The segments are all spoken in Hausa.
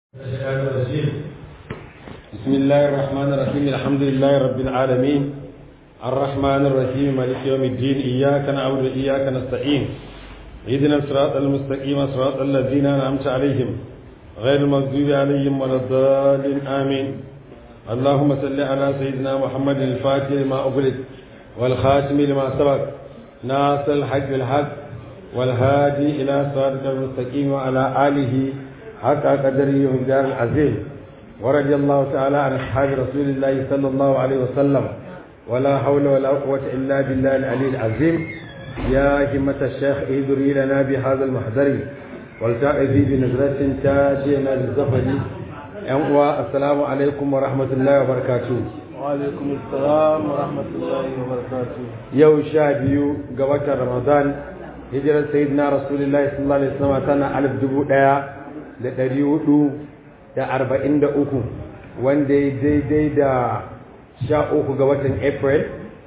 الشيطان الرجيم بسم الله الرحمن الرحيم الحمد لله رب العالمين الرحمن الرحيم مالك يوم الدين إياك نعبد وإياك نستعين اهدنا الصراط المستقيم صراط الذين أنعمت عليهم غير المغضوب عليهم ولا الضالين آمين اللهم صل على سيدنا محمد الفاتح لما أغلق والخاتم لما سبق ناصر الحق بالحق والهادي إلى صراطك المستقيم وعلى آله حق قدره ومقدار العظيم ورضي الله تعالى عن أصحاب رسول الله صلى الله عليه وسلم ولا حول ولا قوة إلا بالله العلي العظيم يا همة الشيخ اهدري لنا بهذا المحضر والتأذي بنظرة تاتينا بالزفر السلام عليكم ورحمة الله وبركاته وعليكم السلام ورحمة الله وبركاته yau sha biyu ga watan ramadan hijirar sayyidina rasulullahi sallallahu alaihi wasallam tana alif dubu ɗaya da ɗari hudu da arba'in da uku wanda ya daidai da sha uku ga watan april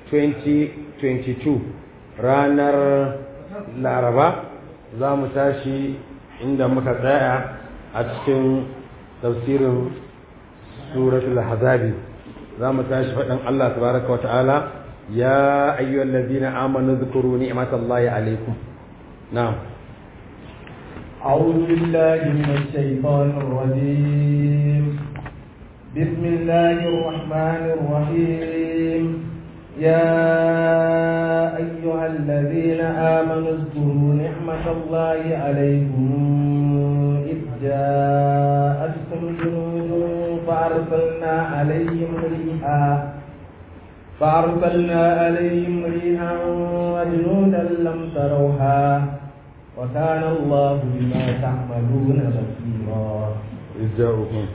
2022 ranar laraba za mu tashi inda muka tsaya a cikin tafsirin suratul hazabi za mu tashi faɗin allah tabaraka wa ta'ala يا أيها الذين آمنوا اذكروا نعمة الله عليكم نعم أعوذ بالله من الشيطان الرجيم بسم الله الرحمن الرحيم يا أيها الذين آمنوا اذكروا نعمة الله عليكم إذ جاءتكم جنود فأرسلنا عليهم ريحا فأرسلنا عليهم ريحا وجنودا لم تروها وكان الله بما تعملون بصيرا إذ جاءوكم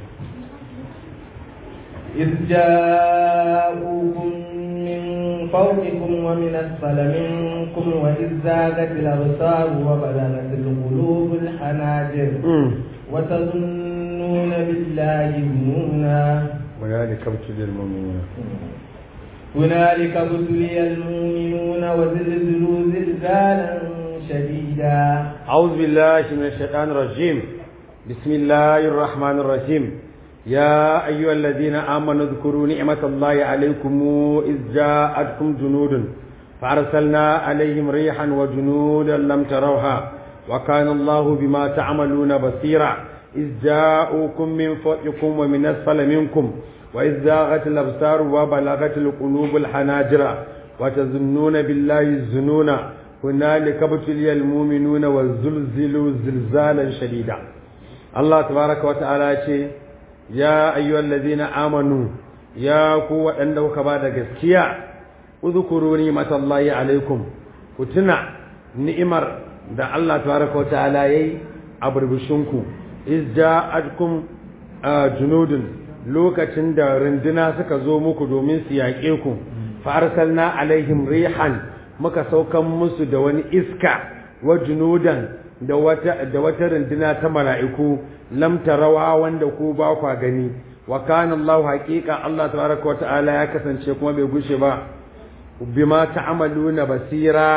إذ جاءوكم من فوقكم ومن أسفل منكم وإذ زاغت الأبصار وبلغت القلوب الحناجر وتظنون بالله الظنونا وذلك ابتلي المؤمنين هنالك ابتلي المؤمنون وزلزلوا زلزالا شديدا أعوذ بالله من الشيطان الرجيم بسم الله الرحمن الرحيم يا أيها الذين آمنوا اذكروا نعمة الله عليكم إذ جاءتكم جنود فأرسلنا عليهم ريحا وجنودا لم تروها وكان الله بما تعملون بصيرا إذ جاءوكم من فوقكم ومن أسفل منكم وإذ زاغت الأبصار وبلغت القلوب الحناجر وتظنون بالله الظنون هنالك ابتلي المؤمنون وزلزلوا زلزالا شديدا الله تبارك وتعالى يا أيها الذين آمنوا يا قوة أنه كبار gaskiya اذكروا نعمة الله عليكم كتنا نعمر da Allah tabaraka wa ta'ala yayi a burbushinku iz ja'atkum junudun lokacin da runduna suka zo muku domin su yaƙe ku farsalna alaihim rihan muka saukan musu da wani iska wa junudan da wata da wata runduna ta mala'iku lam tarawa wanda ku ba kwa gani wa kana Allah haqiqa Allah tabaraka wa ta'ala ya kasance kuma bai gushe ba bima ta'amaluna basira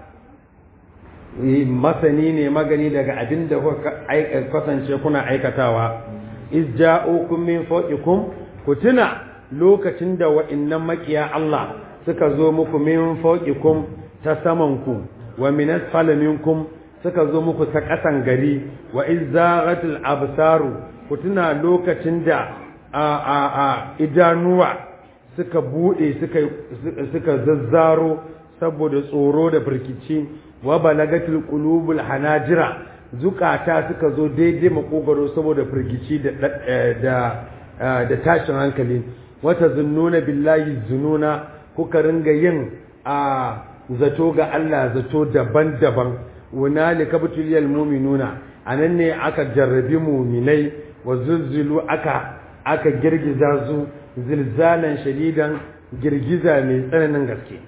masani ne magani daga abin da kuka kasance kuna aikatawa izja'ukum min fawqikum ku tuna lokacin da wa'annan makiya Allah suka zo muku min fawqikum ta saman ku wa min asfala minkum suka zo muku ta kasan gari wa izzaghatil absaru ku tuna lokacin da a a a idanuwa suka bude suka suka zazzaro saboda tsoro da firkici wa balagatil qulubul hanajira zukata suka zo daidai makogaro saboda firgici da da da tashin hankali wata zunnuna billahi zununa kuka ringa yin a zato ga Allah zato daban-daban hunalika butuliyal mu'minuna anan ne aka jarrabi mu'minai wa zulzulu aka aka girgiza su zilzalan shadidan girgiza mai tsananin gaske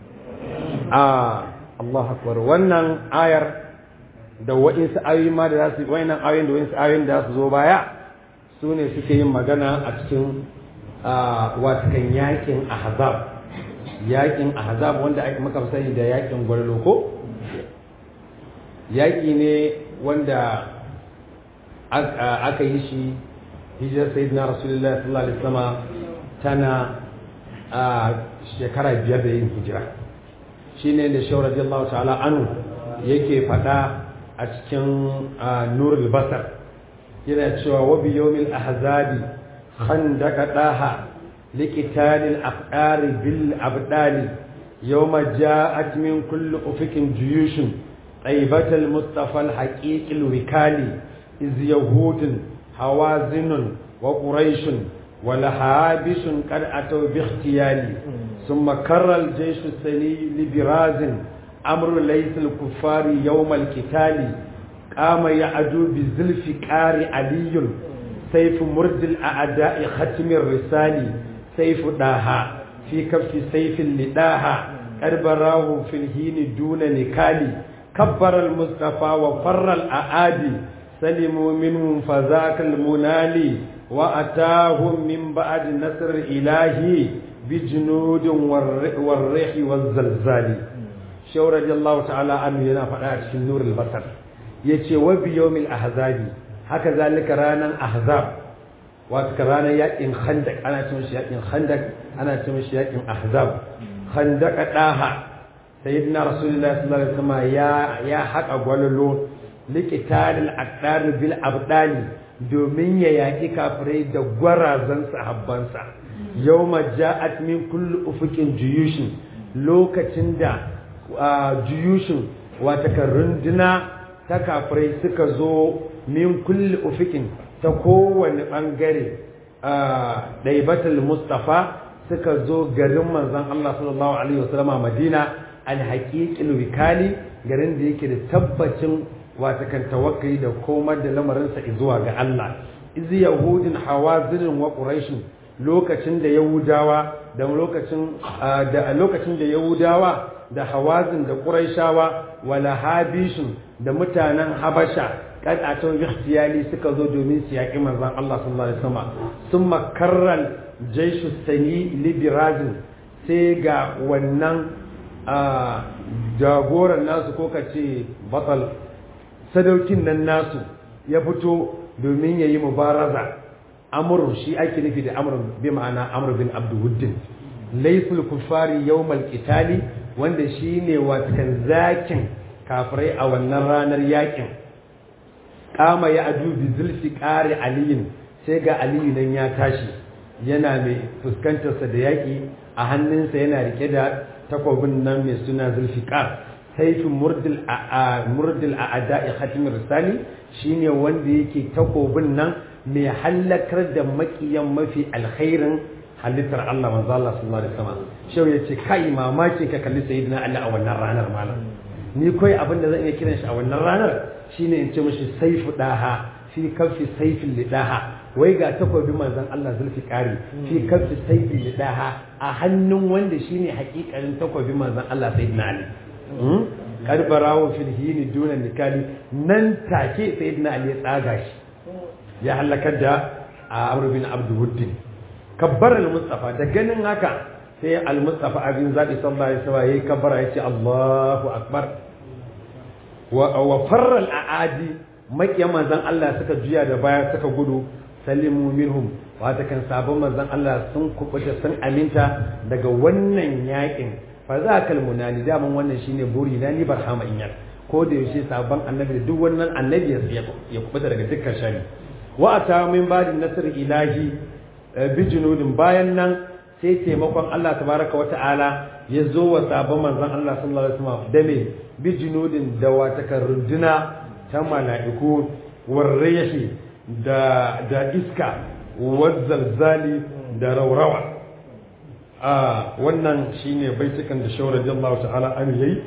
a Allah akbar wannan ayar da wa'insu ayoyi ma da za su wa'inan ayoyin da wa'insu ayoyin da za su zo baya su ne suke yin magana a cikin watakan yakin ahzab yakin ahzab wanda ake muka sani da yakin gwarlo ko yaki ne wanda aka yi shi hijirar sayyidina rasulullah sallallahu alaihi wasallam tana a shekara biyar da yin hijira shine da shawar radiyallahu ta'ala anu yake fada a cikin nurul basar yana cewa wa bi yawmil ahzabi khandaka daha liqitalil aqdari bil abdali yawma ja'at min kulli ufikin juyushun طيبة المصطفى الحقيقي الوكالي إذ يهود حوازن وقريش ولحابش قد أتوا باختيالي ثم كر الجيش السني لبراز أمر ليس الكفار يوم القتال قام يعدو بزلف كار علي سيف مرد الأعداء ختم الرسال سيف داها في كف سيف لداها قد براه في الهين دون نكالي كبر المصطفى وفر الأعادي سلموا منهم فذاك المنالي وأتاهم من بعد نصر إلهي بجنود والريح والزلزال شو رضي الله تعالى عنه ينا فقاعد في النور البصر يتي وبيوم الأحزاب هكذا لك رانا أحزاب وكرانا يأتين خندق أنا تمشي يأتين خندق أنا تمشي يأتين أحزاب خندق ɗaha sayyidina rasulullah sallallahu alaihi wasallam ya ya haƙa gwalolo liqitalil aqdar bil abdali domin ya yaki kafirai da gwarazan sahabbansa yawma ja'at min kulli ufuqin juyushin lokacin da juyushin wata runduna ta kafirai suka zo min kulli ufuqin ta kowane bangare daibatul mustafa suka zo garin manzon Allah sallallahu alaihi wasallam Madina alhaƙiƙin wikali garin da yake da tabbacin watakan tawakkali da komar da lamarinsa zuwa ga Allah izi yahudin hawazinin wa quraishin lokacin da yahudawa da lokacin da lokacin da yahudawa da hawazin da quraishawa wala habishin da mutanen habasha kad atau ikhtiyali suka zo domin su yaƙi manzon Allah sallallahu alaihi wasallam summa karral jaishu sani libirazin sai ga wannan a jagoran nasu ko ka ce batal sadaukin nan nasu ya fito domin ya yi mubaraza amur shi ake nufi da amur bi ma'ana amur bin abduwuddin laiful kufari yawmal qitali wanda shine watakan zakin kafirai a wannan ranar yakin kama ya adu bi zulfi qari aliyin sai ga aliyu nan ya tashi yana mai fuskantarsa da yaki a hannunsa yana rike da takobin nan mai suna zulfiqar saifin murdil a murdil a ada'i khatimir risali shine wanda yake takobin nan mai hallakar da makiyan mafi alkhairin halittar Allah manzo Allah sallallahu alaihi wasallam shau yace kai mamaki ka kalli sayyidina Ali a wannan ranar malam ni kai abin da zan iya kiran shi a wannan ranar shine in ce mishi saifu daha fi kafi saifin lidaha wai ga takobin manzon Allah zulfiqari fi kafi saifin lidaha a hannun wanda shine hakikarin takobin manzon Allah sayyidina Ali kad barawo fil hini duna nikali nan take sayyidina Ali ya tsaga shi ya halakar da Amr bin Abdul Wuddin kabbar al-Mustafa da ganin haka sai al-Mustafa abin zabi sallallahu alaihi wasallam yayi kabbara yace Allahu akbar wa wa farra al-aadi makiyan manzon Allah suka juya da baya suka gudu salimu minhum wata kan sabon manzon Allah sun kubuta sun aminta daga wannan yakin fa za kal munani daman wannan shine buri na ni barhama inyar ko da yaushe sabon annabi da duk wannan annabi ya kubuta daga dukkan shari wa ata min ba'di nasr ilahi bijinudin bayan nan sai taimakon Allah tabaraka wa ta'ala ya zo wa sabon manzon Allah sallallahu alaihi wasallam da me bijinudin da wata kan runduna ta mala'iku warreshi da da iska wazzalzali da raurawa a wannan shine baitukan da shawar radiyallahu ta'ala an yayi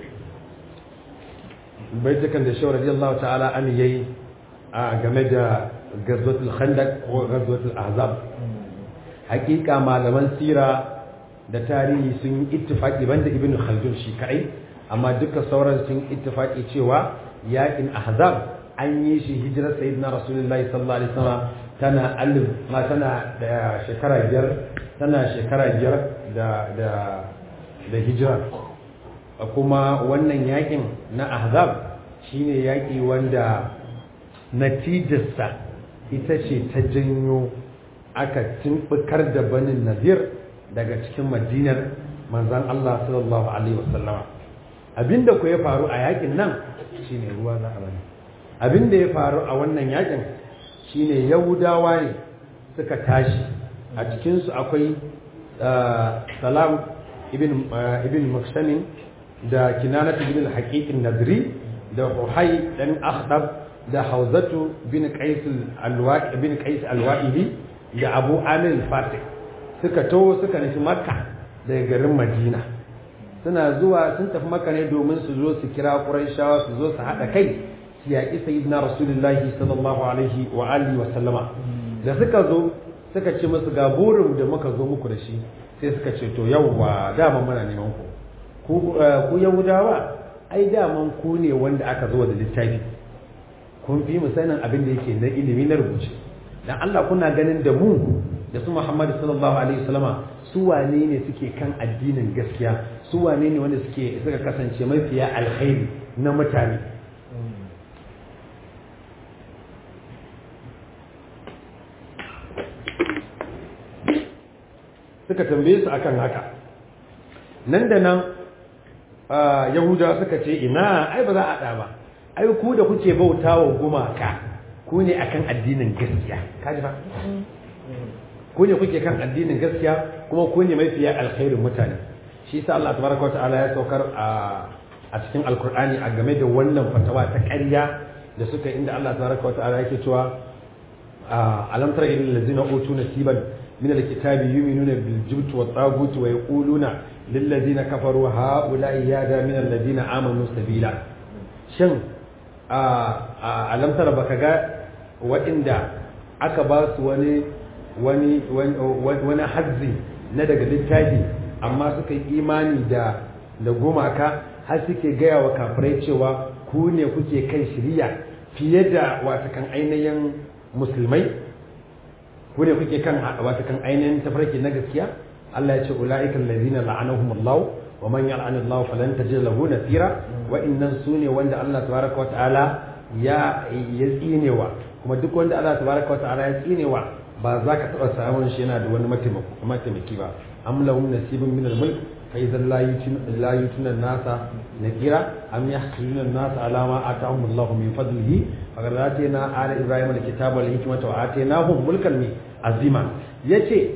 baitukan da shawar radiyallahu ta'ala an yayi a game da gazwatul khandaq ko gazwatul ahzab hakika malaman sira da tarihi sun yi ittifaki banda ibnu khaldun shi kai amma duka sauran sun ittifaki cewa yakin ahzab an yi shi hijirar sayyidina rasulullahi sallallahu alaihi wasallam tana alif ma tana da shekara biyar tana shekara biyar da da da hijira kuma wannan yakin na ahzab shine yaki wanda natijarsa ita ce ta janyo aka timbukar da banin nadir daga cikin madinar manzan Allah sallallahu alaihi wasallama abinda ku ya faru a yakin nan shine ruwa za a bani abinda ya faru a wannan yakin shine yahudawa ne suka tashi a cikinsu akwai salam ibn ibn maksamin da kinanat ibn al-haqiqin nadri da uhai dan akhdab da hauzatu bin qais al-alwaqi bin qais al-wa'ili da abu amir al-fatih suka taho suka nufi makka daga garin madina suna zuwa sun tafi makka ne domin su zo su kira quraishawa su zo su hada kai su yaƙi sayyidina rasulullahi sallallahu alaihi wa alihi wa sallama da suka zo suka ce musu ga burin da muka zo muku da shi sai suka ce to yawwa dama muna neman ku ku yahudawa ai daman ku ne wanda aka zo da littafi kun fi mu sanin abin da yake na ilimi na rubuce dan Allah kuna ganin da mu da su Muhammadu sallallahu alaihi wasallama su wane ne suke kan addinin gaskiya su wane ne wanda suke suka kasance mafiya alkhairi na mutane suka tambaye su akan haka nan da nan yahudawa suka ce ina ai ba za a ɗa ba ai ku da kuke bauta wa gumaka ku ne akan addinin gaskiya kaji ba ku ne kuke kan addinin gaskiya kuma ku ne mafiya alkhairin mutane shi yasa Allah tabaraka wa ta'ala ya saukar a a cikin alkur'ani a game da wannan fatawa ta ƙarya da suka inda Allah tabaraka wa ta'ala yake cewa alam tara ilal ladzina utu nasiban min alkitabi yu'minuna bil jibti wat tagut wa yaquluna lil ladzina kafaru haula'i yada min alladhina amanu sabila shin a alamtar baka ga waɗanda aka ba su wani wani wani hazzi na daga littafi amma suka yi imani da da gumaka har suke gaya wa kafirai cewa ku ne kuke kan shirya fiye da watakan ainihin musulmai ku ne kuke kan watakan ainihin tafarki na gaskiya Allah ya ce ula'ikan lazina la'anahumullahu wa man yal'an Allah falan tajid lahu nasira wa innan sune wanda Allah tabaraka wa ta'ala ya ya tsinewa kuma duk wanda Allah tabaraka wa ta'ala ya tsinewa ba za ka taba samun shi yana da wani mataimaki ba am lahum nasibun min al-mulk fa idan la yutin la yutuna nasa nakira am yahqiluna nasa ala ma atahum Allah min fadlihi faqad atayna ala ibrahim al-kitaba wal hikmata wa atainahum mulkan azima yace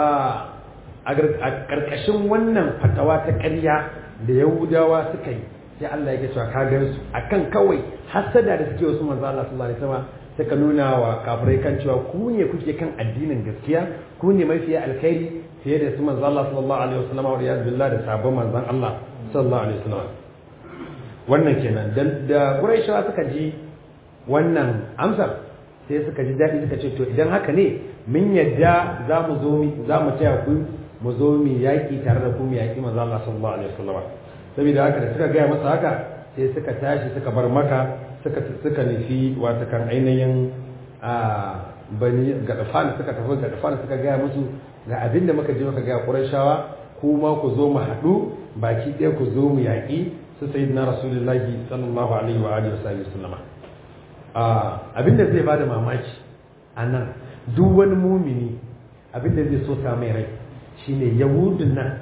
a ƙarƙashin wannan fatawa ta ƙarya da yahudawa suka yi sai Allah yake cewa ka gan su akan kawai hasada da suke wasu manzo Allah sallallahu alaihi wasallam suka nuna wa kafirai kan cewa ku ne kuke kan addinin gaskiya ku ne mafiya alkhairi fiye da su manzo Allah sallallahu alaihi wasallam wa riyaz billah da sabon manzon Allah sallallahu alaihi wasallam wannan kenan da da Quraishawa suka ji wannan amsar sai suka ji daɗi suka ce to idan haka ne mun yadda za mu zo za mu taya ku mu zo mu yaƙi tare da ku mu yaƙi manzo Allah sallallahu alaihi wasallam saboda haka da suka gaya masa haka sai suka tashi suka bar maka suka suka nufi wata kan ainihin a bani gadafan suka tafi gadafan suka gaya musu ga abin da muka je muka gaya Qurayshawa kuma ku zo mu haɗu baki ɗaya ku zo mu yaƙi su sayyidina rasulullahi sallallahu alaihi wa alihi wasallama abin da zai bada mamaki a nan duk wani mumini abin da zai so sa mai rai shine yahudun nan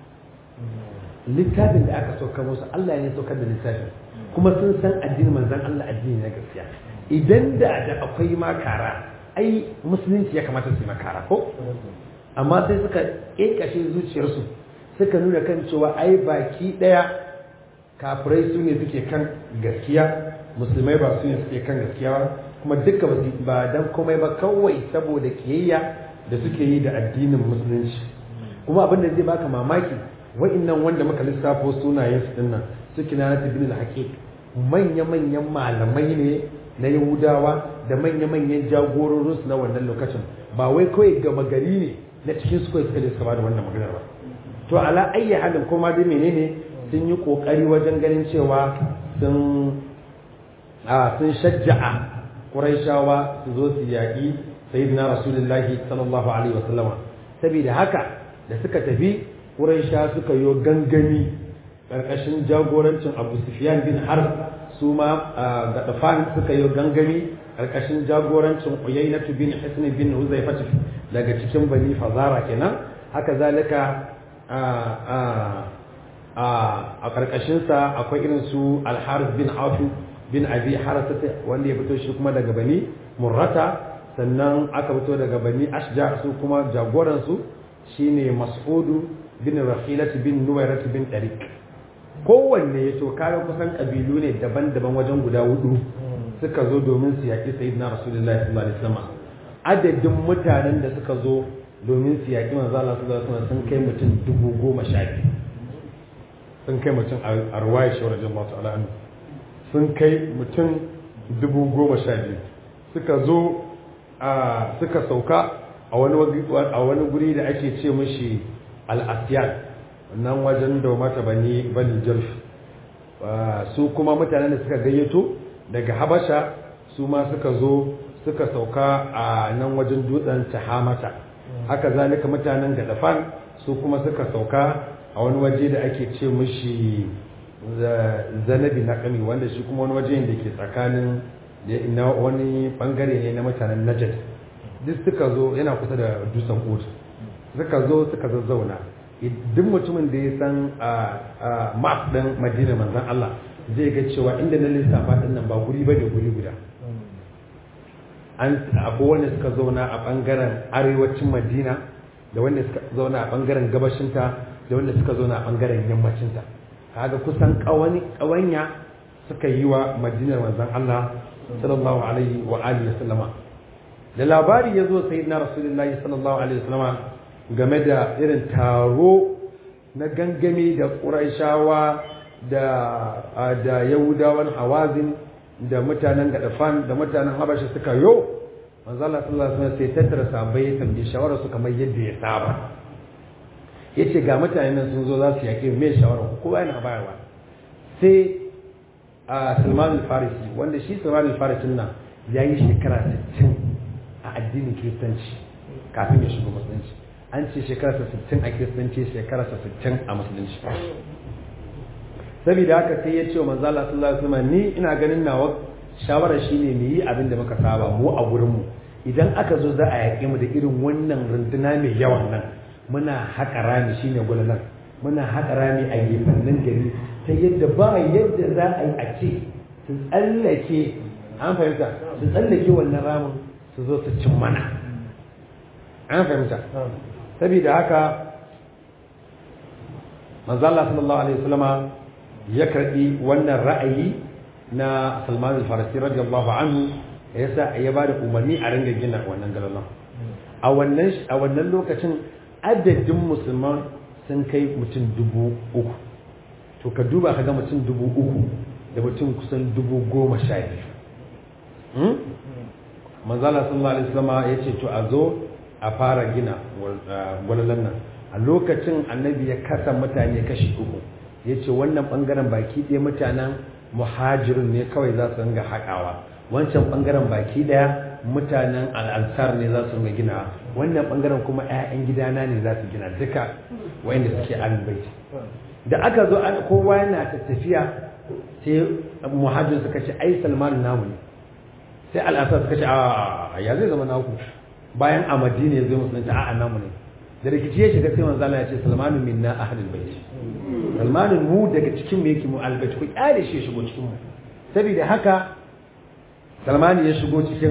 littafin da aka sauka musu Allah ne saukar da littafin kuma sun san addinin manzon Allah addini na gaskiya idan da da akwai makara ai musulunci ya kamata su yi makara ko amma sai suka ƙeƙashe zuciyarsu suka nuna kan cewa ai baki ɗaya kafirai su ne suke kan gaskiya musulmai ba su ne suke kan gaskiya ba kuma duka ba dan komai ba kawai saboda kiyayya da suke yi da addinin musulunci kuma abin da zai baka mamaki wa'annan wanda muka lissafo sunayen su dinnan su kinana bin al-haqiq manya-manyan malamai ne na yahudawa da manya-manyan jagororin su na wannan lokacin ba wai kawai gama gari ne na cikin su kawai suka je suka bada wannan maganar ba to ala ayyi halin kuma dai menene sun yi kokari wajen ganin cewa sun a sun shajja'a quraishawa su zo su yaƙi sayyidina rasulullahi sallallahu alaihi wasallama saboda haka da suka tafi quraisha suka yi gangami karkashin jagorancin abu sufyan bin harb su ma ga dafan suka yi gangami karkashin jagorancin Uyaynatu bin Hisn bin Huzaifah daga cikin Bani Fazara kenan haka zalika a a a a karkashin sa akwai irin su Al-Harith bin Auf bin Abi Harasata wanda ya fito shi kuma daga Bani Murrata sannan aka fito daga Bani Ashja su kuma jagoran su shine Mas'udu bin Rahilat bin Nuwairat bin Tariq kowanne ya to kayan kusan kabilu ne daban-daban wajen guda hudu suka zo domin su yaƙi sayyidina rasulullahi sallallahu alaihi wasallam adadin mutanen da suka zo domin su yaƙi manzo Allah sallallahu alaihi wasallam sun kai mutum dubu goma sha biyu sun kai mutum a ruwaya shi wajen Allah ta'ala anhu sun kai mutum dubu goma sha biyu suka zo a suka sauka a wani a wani guri da ake ce mishi al-asyan nan wajen da mata bani bani jalf su kuma mutanen da suka gayyato daga habasha su ma suka zo suka sauka a nan wajen dutsen tahamata haka zalika mutanen gadafan su kuma suka sauka a wani waje da ake ce mushi zanabi na kami wanda shi kuma wani waje da ke tsakanin na wani bangare ne na mutanen najad duk suka zo yana kusa da dutsen uhud suka zo suka zazzauna duk mutumin da ya san map ɗin madina manzan Allah zai ga cewa inda na lissafa ɗin nan ba guri ba da guri guda an akwai wanda suka zauna a ɓangaren arewacin madina da wanda suka zauna a ɓangaren gabashinta da wanda suka zauna a ɓangaren yammacinta kaga kusan ƙawanya suka yi wa madinar manzan Allah sallallahu alaihi wa alihi wasallama da labari ya zo sayyidina rasulullahi sallallahu alaihi wasallama game da irin taro na gangami da ƙuraishawa da da yahudawan hawazin da mutanen gadafan da mutanen habashi suka yo manzo Allah sallallahu alaihi wasallam sai tattara sahabbai ya tambaye shawara su kamar yadda ya saba yace ga mutanen nan sun zo za su yake me shawara ku kowa yana bayarwa sai a Salman al-Farisi wanda shi Salman al-Farisi nan yayi shekara 60 a addinin Kiristanci kafin ya shiga musulunci an ce shekararsa 60 a kiristanci shekararsa 60 a musulunci saboda haka sai ya ce wa manzo Allah sallallahu alaihi wasallam ni ina ganin nawa shawara shine mu yi abin da muka saba mu a gurin mu idan aka zo za a yaƙe mu da irin wannan runduna mai yawan nan muna haƙa rami shine gulalan muna haƙa rami a gefannin gari ta yadda ba yadda za a yi a ce su tsallake an fahimta su tsallake wannan ramin su zo su cin mana an fahimta saboda haka manzala sallallahu alaihi wasallama ya karbi wannan ra'ayi na Salman al-Farisi radiyallahu anhu yasa ya bada umarni a ringa gina wannan galalan a wannan a wannan lokacin adadin musulman sun kai mutum dubu uku to ka duba ka ga mutum dubu uku da mutum kusan dubu goma sha biyu manzala sallallahu alaihi wasallama ya ce to a zo a fara gina gwalalan nan a lokacin annabi ya kasa mutane kashi uku ya ce wannan bangaren baki ɗaya mutanen muhajirin ne kawai za su ringa haƙawa wancan bangaren baki ɗaya mutanen al'ansar ne za su ringa gina wannan bangaren kuma 'ya'yan gidana ne za su gina duka wayanda suke albaiti da aka zo an kowa yana ta tafiya sai muhajirin suka ce ai salman namu ne sai al'ansar suka ce a ya zai zama naku bayan a madina ya zo musulunci a'a namu ne da rikici ya shiga sai manzo Allah ya ce salmanu minna ahlul bait salmanu mu daga cikin mu yake mu albayt ku kyale shi ya shigo cikin mu saboda haka salmanu ya shigo cikin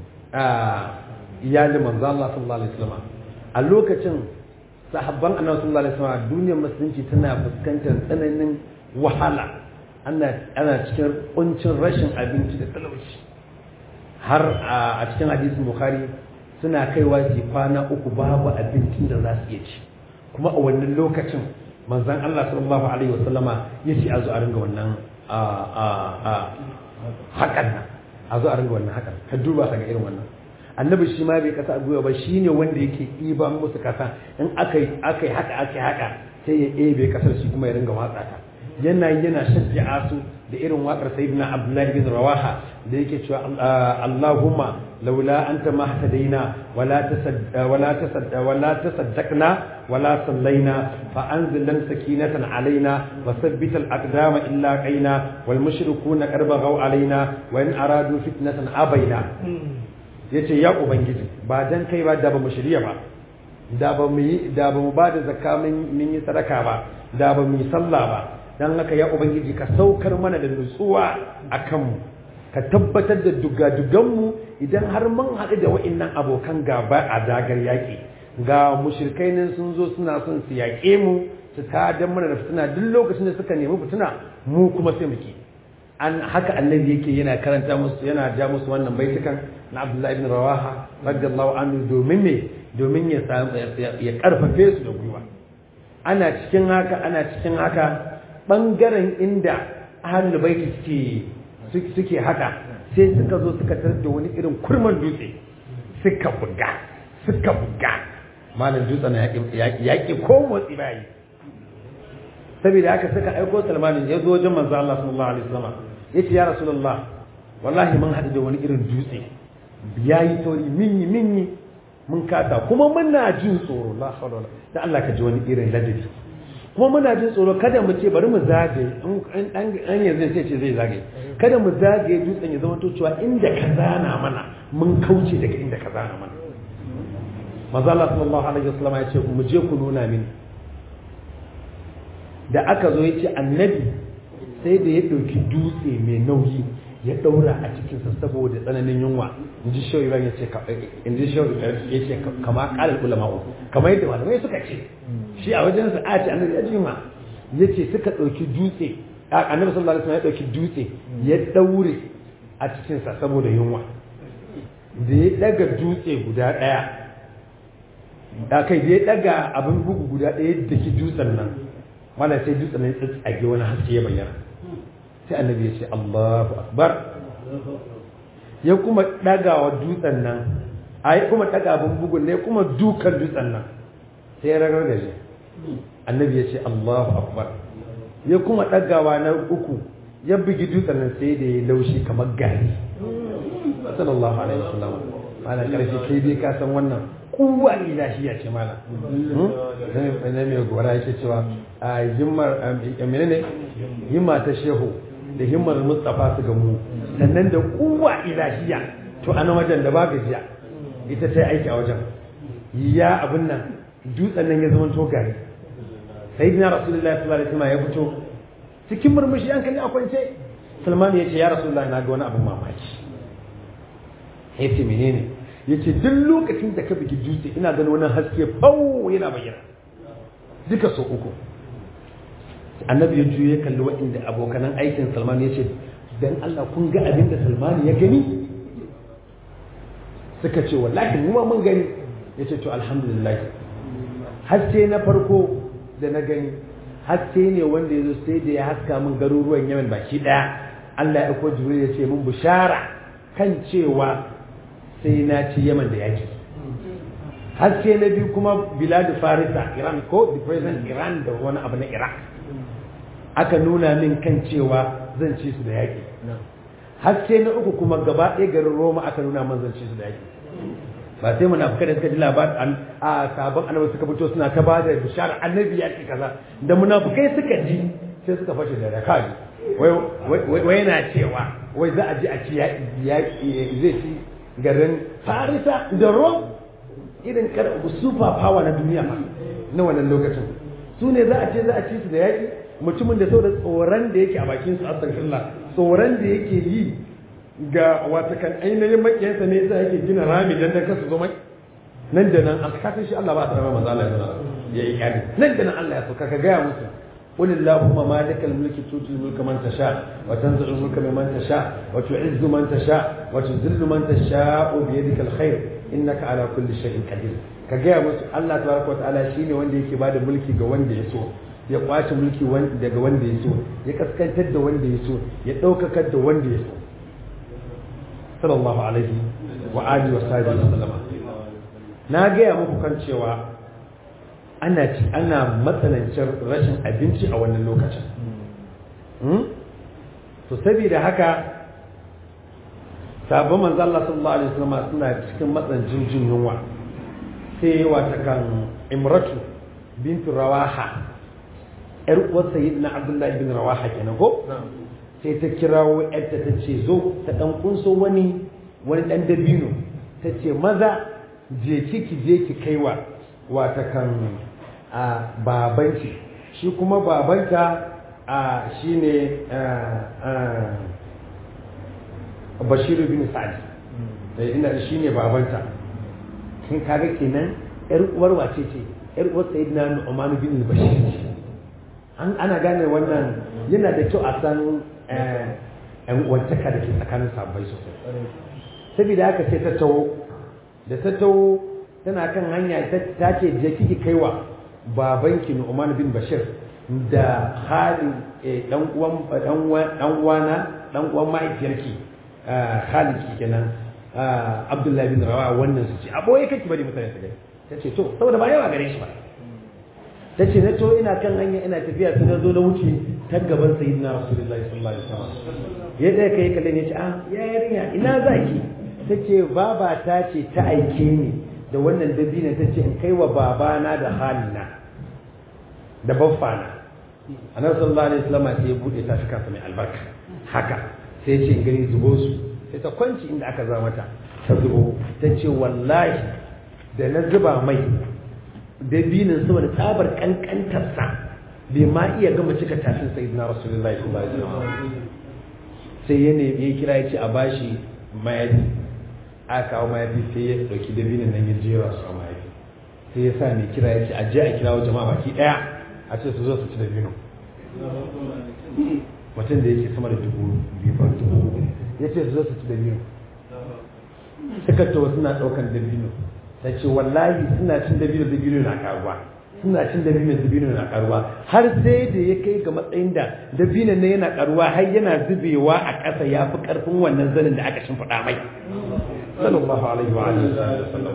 iyalin manzo Allah sallallahu alaihi wasallam a lokacin sahabban annabi sallallahu alaihi wasallam duniyar musulunci tana fuskantar tsananin wahala ana ana cikin kuncin rashin abinci da talauci har a cikin hadisin bukhari suna kaiwa su kwana uku babu abincin da za su iya ci kuma a wannan lokacin manzan Allah sallallahu alaihi wasallama ya ce a zo a ringa wannan haƙan nan a zo a ringa wannan haƙan ka duba ka ga irin wannan annabi shi ma bai kasa a gwiwa ba shi ne wanda yake ɗiban musu kasa in aka yi haka aka yi haka sai ya ebe kasar shi kuma ya ringa watsa ta yana yana shajja'a su da irin waƙar sayyidina abdullahi bin rawaha da yake cewa allahumma laula anta ma hadaina wala tasad wala tasad wala tasaddaqna wala sallaina fa anzil lan sakinatan alaina wa thabbit al aqdama illa qaina wal mushrikuuna qad baghaw alaina wa in aradu fitnatan abaina yace ya ubangiji ba dan kai ba da ba mu shirya ba da ba mu yi da ba mu ba da zakka mun yi sadaka ba da ba mu yi sallah ba dan haka ya ubangiji ka saukar mana da nutsuwa akan mu ka tabbatar da dugaduganmu idan har mun haɗu da wa'innan abokan gaba a dagar yaƙi ga mushrikai nan sun zo suna son su yaƙe mu su tada mana da fitina duk lokacin da suka nemi fitina mu kuma sai muke an haka annabi yake yana karanta musu yana ja musu wannan baitukan na Abdullahi ibn Rawaha radiyallahu anhu domin me domin ya ya karfafe su da gwiwa ana cikin haka ana cikin haka bangaren inda ahlul baiti suke suke haka sai suka zo suka tarar da wani irin kurman dutse suka buga suka buga malam dutsen yaƙi ko motsi bayi saboda haka suka aiko salmanin ya zo wajen manzo Allah sallallahu alaihi wasallam ya ce ya rasulullah wallahi mun haɗu da wani irin dutse ya yi tauri minni minni mun kasa kuma muna jin tsoro la hawla wala da Allah ka ji wani irin ladabi kuma muna jin tsoro kada mu ce bari mu zagaye an yanzu sai ce zai zagaye kada mu zagaye dutsen ya zama to cewa inda ka zana mana mun kauce daga inda ka zana mana manzo Allah sallallahu alaihi wasallam ya ce mu je ku nuna mini da aka zo ya ce annabi sai da ya ɗauki dutse mai nauyi ya ɗaura a cikinsa saboda tsananin yunwa in ji shawai ya ce in ji shawai ya ce kama ƙalar ulama kamar yadda malamai suka ce shi a wajen sa a ce annabi ya jima ya ce suka ɗauki dutse annabi sallallahu alaihi wasallam ya ɗauki dutse ya ɗaure a cikinsa saboda yunwa da ya ɗaga dutse guda ɗaya da kai da ya ɗaga abin bugu guda ɗaya da ki dutsen nan wanda sai dutsen nan tsage wani haske ya bayyana sai annabi ya ce Allahu akbar ya kuma ɗagawa dutsen nan a yi kuma ɗaga abin bugun ne kuma dukan dutsen nan sai ya ragar da shi annabi ya ce Allahu akbar ya kuma ɗagawa na uku ya bugi dutsen nan sai da ya laushi kamar gari sallallahu alaihi wasallam ana karfi kai dai ka san wannan kuwa ilahiya ce mana ne mai gora yake cewa a himmar menene himma ta shehu da himmar mustafa su gamu sannan da kuwa ilahiya to ana wajen da ba gajiya ita ta aiki a wajen ya abin nan dutsen nan ya zama to gari sai dina rasulullahi sallallahu alaihi wasallam ya fito cikin murmushi an kalli a kwance salman ya ce ya rasulullahi na ga wani abin mamaki ya ce menene ya ce duk lokacin da ka bugi dutse ina ganin wani haske fau yana bayyana duka so uku annabi ya juye kalli waɗanda abokanan aikin salman ya ce don allah kun ga abin da salman ya gani suka ce wallahi mu ma mun gani ya ce to alhamdulillah haske na farko da na gani haske ne wanda ya zo sai da ya haska min garuruwan yamen baki ɗaya allah ya ko jibril ya ce mun bishara kan cewa sai na ci yaman da yaki haske na biyu kuma biladu farisa iran ko the present iran da wani abu na iraq aka nuna min kan cewa zan ci su da yaki haske na uku kuma gaba ɗaya garin roma aka nuna min zan ci su da yaki ba sai munafukai da suka ji labarin a sabon annabi suka fito suna ta bada bishara annabi ya ce kaza da munafukai suka ji sai suka fashe da rakali wai yana cewa wai za a ji a ci zai ci garin farisa da rom irin super power na duniya ma na wannan lokacin su ne za a ce za a ci su da yaƙi mutumin da sau da tsoron da yake a bakin su astaghfirullah tsoron da yake yi ga watakan ainihin makiyansa ne yasa yake gina rami dan dan kasu zo mai nan da nan an kasan shi Allah ba ta rama manzo Allah ya yi kyali nan da nan Allah ya sauka ka gaya musu قل اللهم مالك الملك تؤتي الملك من تشاء وتنزع الملك ممن تشاء وتعز من تشاء وتذل من تشاء بيدك الخير انك على كل شيء قدير ka gaya musu Allah tabaraka wataala shine wanda yake bada mulki ga wanda ya so ya kwace mulki daga wanda ya so ya kaskantar da wanda ya so ya daukakar da wanda ya so sallallahu alaihi wa alihi wa sahbihi wasallama na gaya muku kan cewa ana ci ana matsanancin rashin abinci a wannan lokacin to saboda haka sabon manzo Allah sallallahu alaihi wasallam suna cikin matsanancin jin yunwa sai wata kan imratu bintu rawaha yar uwar sayyidina abdullahi bin rawaha kenan ko sai ta kirawo yarta ta ce zo ta dan kunso wani wani dan dabino ta ce maza je ki ki je ki kaiwa wata kan a babanki shi kuma babanta a shine bashiru bin sa'ad ina shine babanta kin kaga kenan yar uwar wace ce yar uwar sayyidina Nu'man bin Bashir an ana gane wannan yana da kyau a san ɗan uwantaka da ke tsakanin sabbai sosai saboda haka sai ta tawo da ta tawo tana kan hanya ta ce je kiki kaiwa babanki Nu'man bin Bashir da hali dan uwan dan uwana dan uwan mahaifiyarki Khalid kenan Abdullahi bin Rawa wannan su ce aboye kake bari mutane su gani ta ce to saboda ba yawa gare shi ba ta ce na to ina kan hanya ina tafiya sai na zo na wuce ta gaban sayyidina rasulullahi sallallahu alaihi wasallam ya da kai kalle ne ce ah ya yarinya ina zaki ta ce baba ta ce ta aike ni da wannan dabinin ta ce in kai wa babana da halina da baffana annabi sallallahu alaihi wasallam sai ya bude ta shika mai albarka haka sai ya ce in gani zubo su sai ta kwanci inda aka zama mata ta zubo ta ce wallahi da na zuba mai dabinin saboda tsabar kankantarsa bai ma iya gama cika tafin sai na rasulullahi sallallahu alaihi wasallam sai ya nemi ya kira ya ce a bashi mayafi aka kawo mayafi sai ya dauki dabinin nan ya jera su a mayafi sai ya sa mai kira ya ce a je a kira wa jama'a baki daya a ce su zo su ci dabino mutum da yake sama da dubu biyu ba ya ce su zo su ci dabino suka tawo suna daukan dabino ta ce wallahi suna cin dabino dabino na karuwa suna cin dabino dabino na karuwa har sai da ya kai ga matsayin da dabino ne yana karuwa har yana zubewa a ƙasa ya fi ƙarfin wannan zanin da aka shimfiɗa mai sallallahu alaihi wa alihi wasallam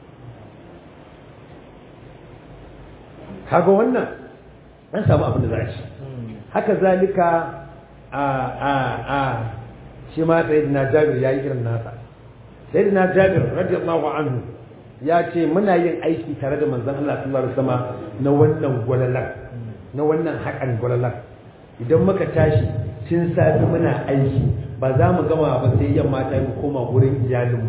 kaga wannan an samu abin da za a ci haka zalika a a a shi ma sayyidina jabir yayi irin nasa sayyidina jabir radiyallahu anhu ya ce muna yin aiki tare da manzon Allah sallallahu alaihi wasallam na wannan gwalalan na wannan haƙan gwalalan idan muka tashi tun safi muna aiki ba za mu gama ba sai yamma ta mu koma wurin iyalinmu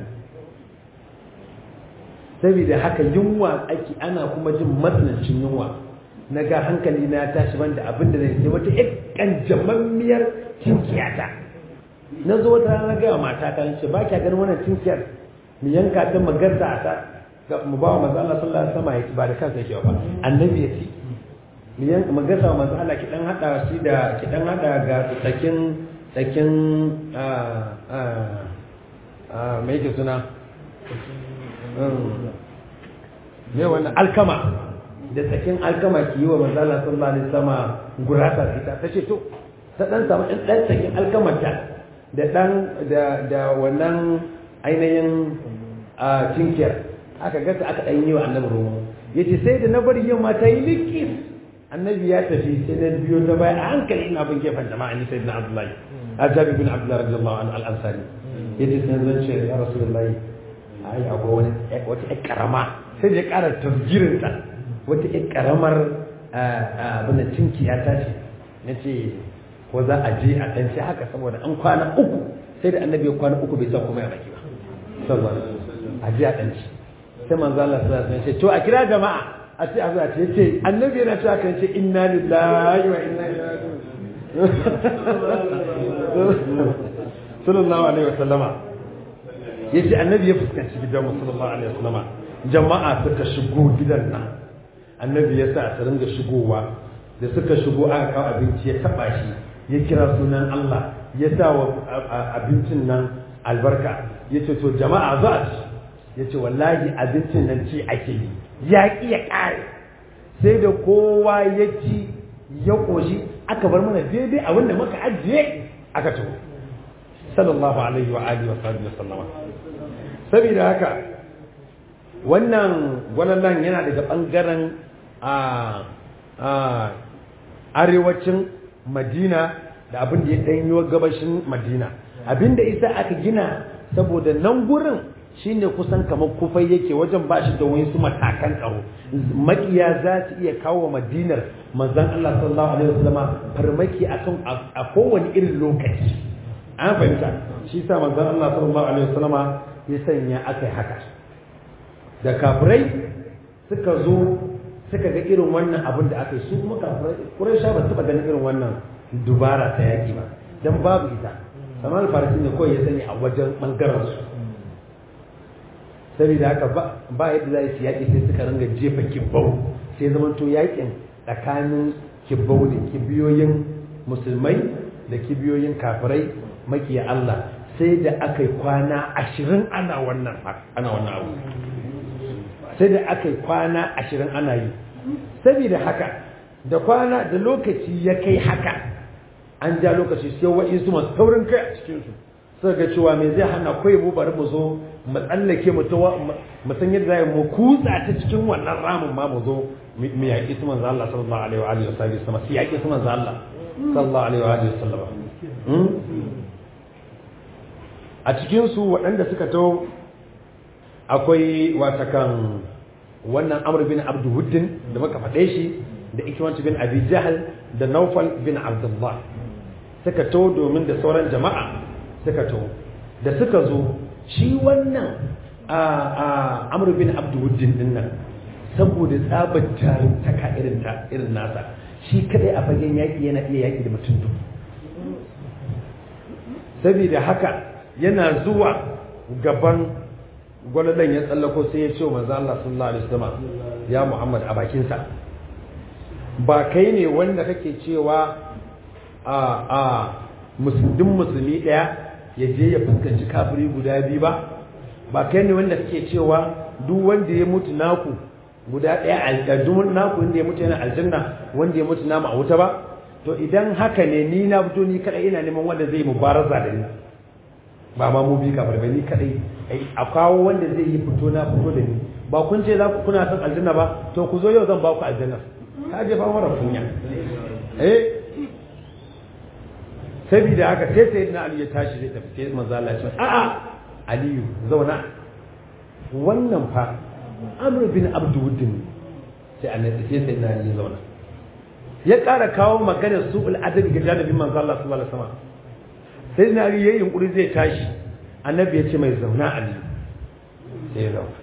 saboda haka yunwa ake ana kuma jin matsanancin yunwa na ga hankali na tashi banda abin da zai sai wata ƴan jamammiyar cinkiyata na zo wata rana ga mata ta ce ba kya ganin wannan cinkiyar mu yanka ta magarta a ta ga mu ba wa manzo Allah sallallahu alaihi wasallam ya ba da kansa yake ba annabi ya ci mu yanka magarta wa manzo Allah ki dan hada shi da ki dan hada ga tsakin tsakin a a a me yake suna me wannan alkama da tsakin alkama ki yi wa manzo Allah sallallahu alaihi wasallam gurasa ita tace to ta dan samu dan tsakin alkamarta da dan da da wannan ainihin a cinkiyar aka gasa aka ɗan yi wa annabi romo ya ce sai da na bari yamma ta yi likis annabi ya tafi sai na biyo ta baya a hankali ina bin gefen jama'a ni sai na abdullahi a jabi bin abdullahi radiyallahu an al'ansari ya ce sai zan ce ya rasulullahi ai akwai wani wata ƴar karama sai da ya ƙara tasgirin ta wata ƴar karamar abin da cinkiya ta ce na ce ko za a je a ɗan haka saboda an kwana uku sai da annabi ya kwana uku bai sa kuma ya baki ba sallallahu a ji a ɗanci sai manzo Allah sallallahu alaihi wasallam ce to a kira jama'a a ce a zuwa ce yace annabi yana cewa kan ce inna lillahi wa inna ilaihi raji'un sallallahu alaihi wasallama yace annabi ya fuskanci gidan sallallahu alaihi wasallama jama'a suka shigo gidan nan annabi ya sa su ringa shigowa da suka shigo aka kawo abinci ya taba shi ya kira sunan Allah ya sa wa abincin nan albarka ya ce to jama'a za a ci ya ce wallahi abincin nan ci ake yi ya ƙi ya ƙare sai da kowa ya ci ya ƙoshi aka bar mana daidai a wanda muka ajiye aka ci sallallahu alaihi wa alihi wa sallama saboda haka wannan gwalallan yana daga ɓangaren a arewacin madina da abin da ya ɗanyo gabashin madina abinda isa aka gina saboda nan gurin shine kusan kamar kufai yake wajen ba shi da wasu matakan tsaro makiya za su iya kawo madinar manzon Allah sallallahu alaihi wasallama farmaki akan a kowane irin lokaci an fahimta shi sa manzon Allah sallallahu alaihi wasallama ya sanya akai haka da kafirai suka zo suka ga irin wannan abin da aka yi su kuma kafirai Quraysh ba su ganin irin wannan dubara ta yaki ba dan babu ita Salman Farisi ne kawai ya sani a wajen bangaren su saboda haka ba yadda za su yaƙi sai suka ringa jefa kibbau sai zama to yaƙin tsakanin kibbau da kibiyoyin musulmai da kibiyoyin kafirai makiya Allah sai da aka yi kwana ashirin ana wannan ana wannan abu sai da aka yi kwana ashirin ana yi saboda haka da kwana da lokaci ya kai haka an ja lokaci sai wa'insu masu taurin kai a cikinsu suka ga cewa me zai hana kawai mu bari mu zo mu tsallake mu ta mu san yadda za mu kutsa ta cikin wannan ramin ma mu zo mu yaƙi su manzo Allah sallallahu alaihi wa alihi wasallam su yaƙi su manzo Allah sallallahu alaihi wa alihi wasallam a cikin su waɗanda suka to akwai watakan wannan Amr bin Abdul Wuddin da muka faɗe shi da Ikrimah bin Abi Jahl da Nawfal bin Abdullah suka to domin da sauran jama'a suka to da suka zo shi wannan a amur bin abduwuddin din nan saboda tsabar jarumtaka irin ta irin nasa shi kadai a fagen yaƙi yana iya yaƙi da mutum dubu saboda haka yana zuwa gaban gwaladan ya tsallako sai ya ce wa manzo Allah sallallahu alaihi wasallam ya Muhammad a bakinsa ba kai ne wanda kake cewa a a musulmin musulmi daya ya je ya fuskanci kafiri guda biyu ba ba kai ne wanda kake cewa duk wanda ya mutu naku guda ɗaya a duk naku wanda ya mutu yana aljanna wanda ya mutu namu a wuta ba to idan haka ne ni na fito ni kadai ina neman wanda zai mubaraza da ni ba ma mu bi kafir ba ni kadai a kawo wanda zai yi fito na fito da ni ba kun ce za ku kuna son aljanna ba to ku zo yau zan ba ku aljanna ka je fa mara kunya eh saboda haka sai sai na Ali ya tashi zai tafi sai manzo Allah ya ce a'a Aliyu zauna wannan fa Amr bin Abdul sai annabi sai sai na Ali ya zauna ya ƙara kawo maganar su'ul adabi ga janibin manzo Allah sallallahu alaihi wasallam sai na Ali yayin yunkuri zai tashi annabi ya ce mai zauna Ali sai ya zauna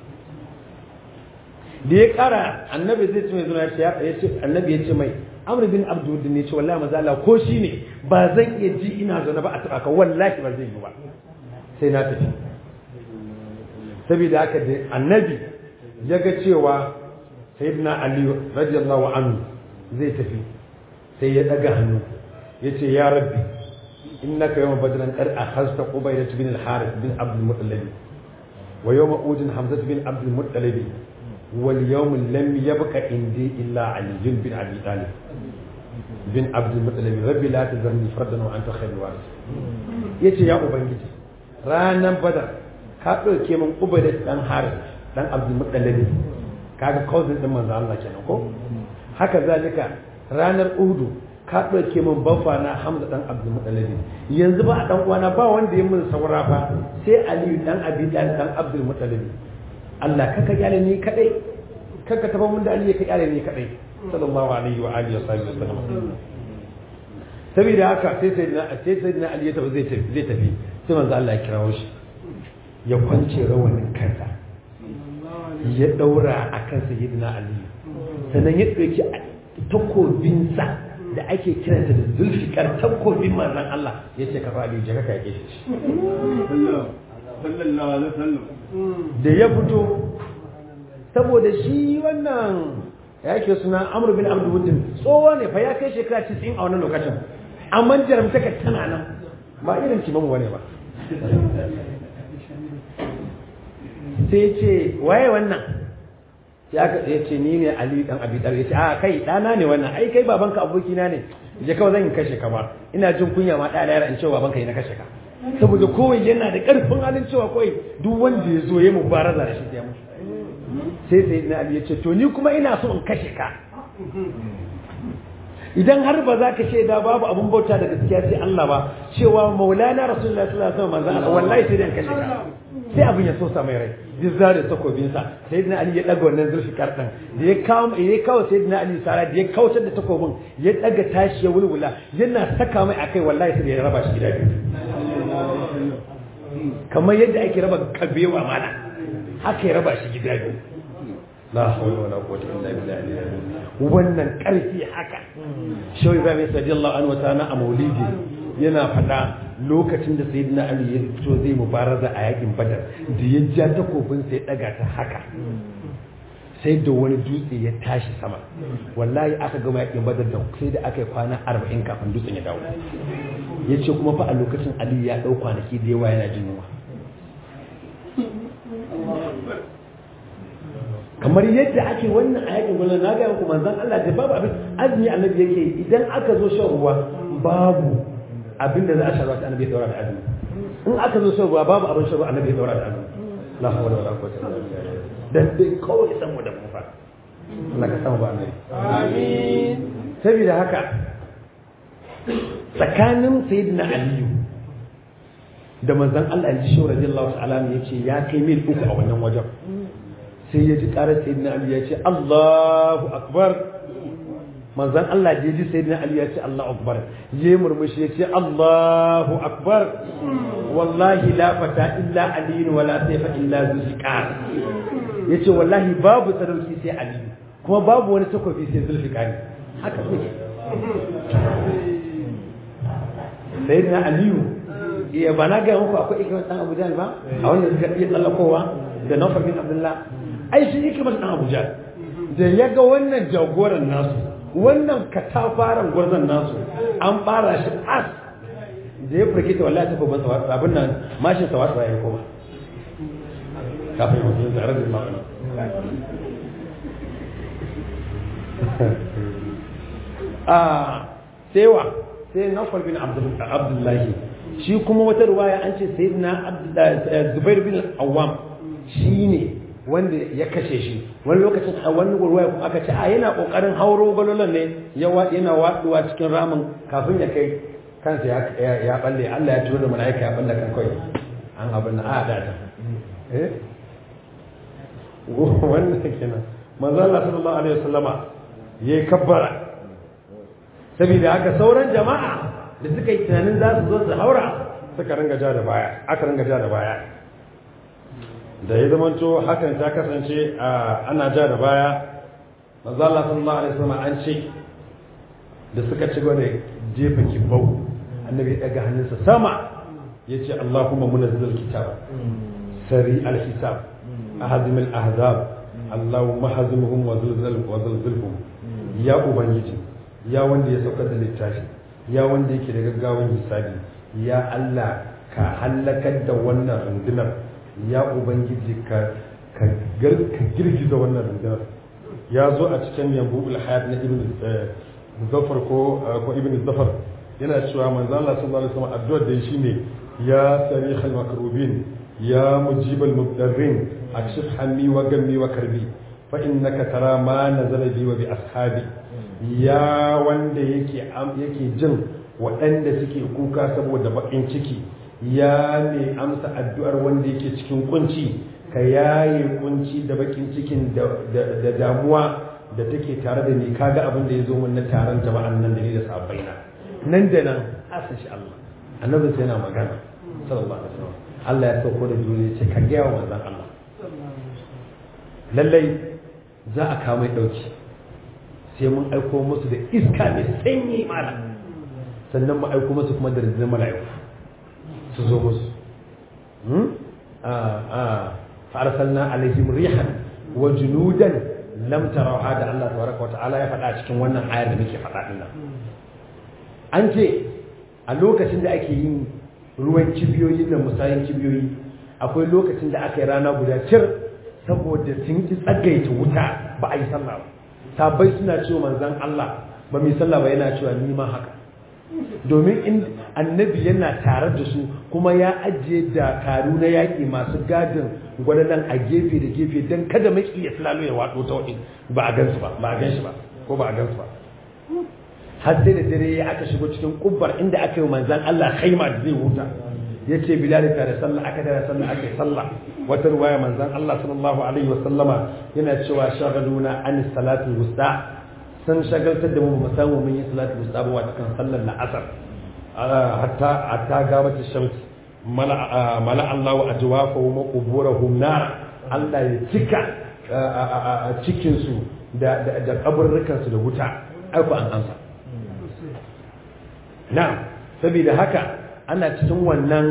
da ya ƙara annabi zai ce mai zauna ya ce annabi ya ce mai amr bin abdul ne ce wallahi maza Allah ko shi ne ba zan iya ji ina zaune ba a taba ka wallahi ba zai yi ba sai na tafi saboda haka da annabi ya ga cewa sayyidina ali radiyallahu anhu zai tafi sai ya daga hannu ya ce ya rabbi innaka yawma badran qad akhadta qubaylah bin al-harith bin abd al-muttalib wa yawma udin hamzah bin abd al-muttalib واليوم لم يبق عندي إلا علي بن أبي طالب بن عبد المطلب ربي لا تذرني فردا وأنت خير الوارث yace ya ubangiji ranan badar ka ɗauke min ubaida dan haris dan abdul muttalib kaga cousin din manzo Allah kenan ko haka zalika ranar uhudu ka ɗauke min baffa na hamza dan abdul muttalib yanzu ba a dan uwana ba wanda ya min saura fa sai aliyu dan abi dan abdul muttalib Allah kaka kyale ni kadai kaka taba mun da Ali ka kyale ni kadai sallallahu alaihi wa alihi wasallam saboda haka sai sayyidina sai sayyidina Ali ya tafi zai tafi zai tafi sai manzo Allah ya kirawo shi ya kwance rawanin kansa ya daura akan sayyidina Ali sannan ya dauki takobinsa da ake kiransa da zulfikar takobin manzon Allah ya ce ka fa Ali je ka yake shi da ya fito saboda shi wannan ya ke suna amur bin abdulwudin tsoho ne fa ya kai shekara 90 a wannan lokacin amma jaramtaka tana nan ba irin kimamu wane ba sai ce waye wannan ya ce ni ne ali dan abi dar ya ce a kai dana ne wannan ai kai babanka abokina ne je kawai zan kashe ka ba ina jin kunya ma ɗaya yara in ce babanka yi na kashe ka saboda kowai yana da ƙarfin halin cewa kawai duk wanda ya zo ya mubaraza da shi ya mutu sai sai na ali ya ce to ni kuma ina so in kashe ka idan har ba za ka shaida babu abun bauta da gaskiya sai Allah ba cewa maulana rasulullahi sallallahu alaihi wasallam manzon Allah wallahi sai dan kashe ka sai abin ya sosa mai rai duk zare takobin sa sayyidina ali ya daga wannan zulfikar din da ya kawo ya kawo sayyidina ali sara da ya kautar da takobin ya daga tashi ya wulwula yana saka mai akai wallahi sai ya raba shi gida biyu kamar yadda ake raba kabewa mana haka ya raba shi gida biyu la hawla wala quwwata illa billah wannan karfi haka shawi ba mai radiyallahu anhu ta'ala a maulidi yana fada lokacin da sayyidina ali ya fito zai mubaraza a yakin badar da ya ja takobin sai daga ta haka sai da wani dutse ya tashi sama wallahi aka gama yakin badar da sai da aka yi kwana 40 kafin dutsen ya dawo ya ce kuma fa a lokacin ali ya dau kwanaki da yawa yana jin yunwa kamar yadda ake wannan a yakin gwamnati na ga yanku manzan Allah da babu abin azumi annabi yake idan aka zo shan ruwa babu abin da za a sha ruwa annabi ya daura da azumi in aka zo shan ruwa babu abin shan ruwa annabi ya daura da azumi la hawla wala quwwata illa billah dan dai kawai san mu da mu fa Allah ka samu ba annabi amin saboda haka tsakanin sayyidina aliyu da manzan Allah ya ji shi radiyallahu ta'ala ya ce ya kai mil uku a wannan wajen sai ya ji karar sayyidina ali ya ce Allahu akbar manzan Allah da ya ji sayyidina ali ya ce Allahu akbar ya murmushi ya ce Allahu akbar wallahi la fata illa ali wala sayfa illa zulfiqar ya ce wallahi babu sadauki sai ali kuma babu wani takobi sai zulfiqar haka kuke sayyidina aliyu iya ba na ga muku akwai ikimar dan Abu Jahl ba a wanda suka iya tsallakowa da Nawfal bin Abdullah ai shi ikimar dan Abu Jahl da ya ga wannan jagoran nasu wannan katafaren gwarzon nasu an fara shi as da ya furke ta wallahi ta ko ban abin nan mashin sa wasa ya koma kafin mutum tare da ma'ana a sewa sai Nawfal bin Abdullahi shi kuma wata ruwaya an ce sayyidina Zubair bin Awwam shine wanda ya kashe shi wani lokacin a wani ruwaya kuma aka ce a yana kokarin hauro galolan ne yana waduwa cikin ramin kafin ya kai kansa ya balle Allah ya turo da malaika ya balle kan kai an abin da a da ta eh wannan kenan manzo Allah sallallahu alaihi wasallama yayi kabbara saboda haka sauran jama'a da suka yi tunanin za su zo su haura suka ringa ja da baya aka ringa ja da baya da ya zamanto hakan ta kasance ana ja da baya manzo Allah sallallahu alaihi wasallam an ce da suka ci gaba da jefa kibau annabi ya daga hannunsa sama yace Allahumma munazzil kitab sari al-hisab ahzim al-ahzab Allahumma hazimhum wa zilzal wa zilzilhum ya ubangiji ya wanda ya saukar da littafi ya wanda yake da gaggawan hisabi ya Allah ka hallakar da wannan rundunar ya ubangiji ka ka girgiza wannan rundunar ya zo a cikin yambu hayat na ibn zafar ko ko ibn zafar yana cewa manzo Allah sallallahu alaihi wasallam addu'ar da shine ya sarihal makrubin ya mujibal mubdarrin akshif hammi wa gammi wa karbi fa innaka tara ma nazala bi wa bi ashabi ya wanda yake yake jin waɗanda suke kuka saboda baƙin ciki ya ne amsa addu'ar wanda yake cikin kunci ka yaye kunci da baƙin cikin da damuwa da take tare da ni kaga abin da ya zo mun na taron jama'an nan da ni da sabaina nan da nan asan shi Allah annabi sai yana magana sallallahu alaihi wasallam Allah ya sauko da duniya ce ka ga wa manzon Allah lallai za a kawo mai dauki sai mun aiko musu da iska mai sanyi mala sannan mu aiko musu kuma da rinjin mala'iku su zo musu fa'arsalna alaihim rihan wa junudan lam tarawha da Allah tabaraka wa ta'ala ya faɗa cikin wannan ayar da muke faɗa din nan an ce a lokacin da ake yin ruwan kibiyoyi da musayin kibiyoyi akwai lokacin da aka yi rana guda cir saboda sun ki tsagaita wuta ba a yi sallah ba sabai suna cewa manzan Allah ba mai sallah ba yana cewa ni ma haka domin in annabi yana tare da su kuma ya ajiye dakaru na yaƙi masu gadin gwadanan a gefe da gefe don kada maki ya filalo ya waɗo ta waɗin ba a gansu ba ba a ganshi ba ko ba a gansu ba har sai da dare ya aka shigo cikin kubbar inda aka yi manzan Allah khaima da zai huta ya ce bilal ta da sallah aka da sallah aka yi sallah wata ruwaya manzan Allah sallallahu alaihi wa sallama yana cewa shagaluna an salatu wusta sun shagaltar da mu mu samu mun yi salatu wusta ba wata kan sallar la'asar hatta hatta gabata shams mala mala Allah wa ajwafahum wa quburahum nar Allah ya cika cikin su da da kaburrukan su da wuta ai ku an ansa na'am saboda haka ana cikin wannan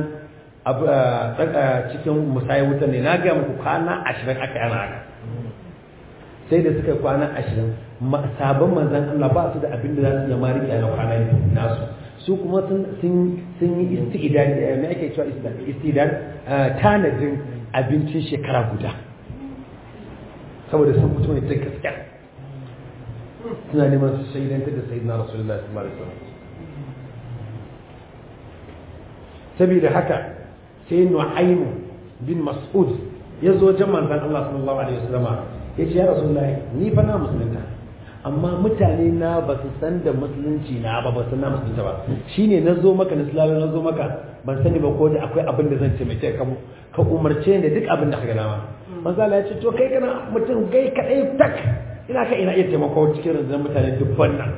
cikin musayar wuta ne na gaya muku kwana ashirin aka yana haka sai da suka kwana ashirin sabon manzan Allah ba su da abin da za su zama riƙe na kwana nasu su kuma sun yi istidan me ake cewa istidan tanadin abincin shekara guda saboda sun fito ne ta gaskiya suna neman su shaidantar da sayyidina rasulullahi sallallahu alaihi wasallam saboda haka sai nu'aymu bin mas'ud ya zo wajen manzon Allah sallallahu alaihi wasallam ya ce ya rasulullahi ni fa na musulunta amma mutane na ba su san da musulunci na ba ba su na musulunta ba shine na zo maka na sulawa na zo maka ban sani ba ko da akwai abin da zan taimake ka ka umarce ni da duk abin da ka ga dama manzo Allah ya ce to kai kana mutum gai kadai tak ina ka ina iya taimako cikin rundunar mutane dubban nan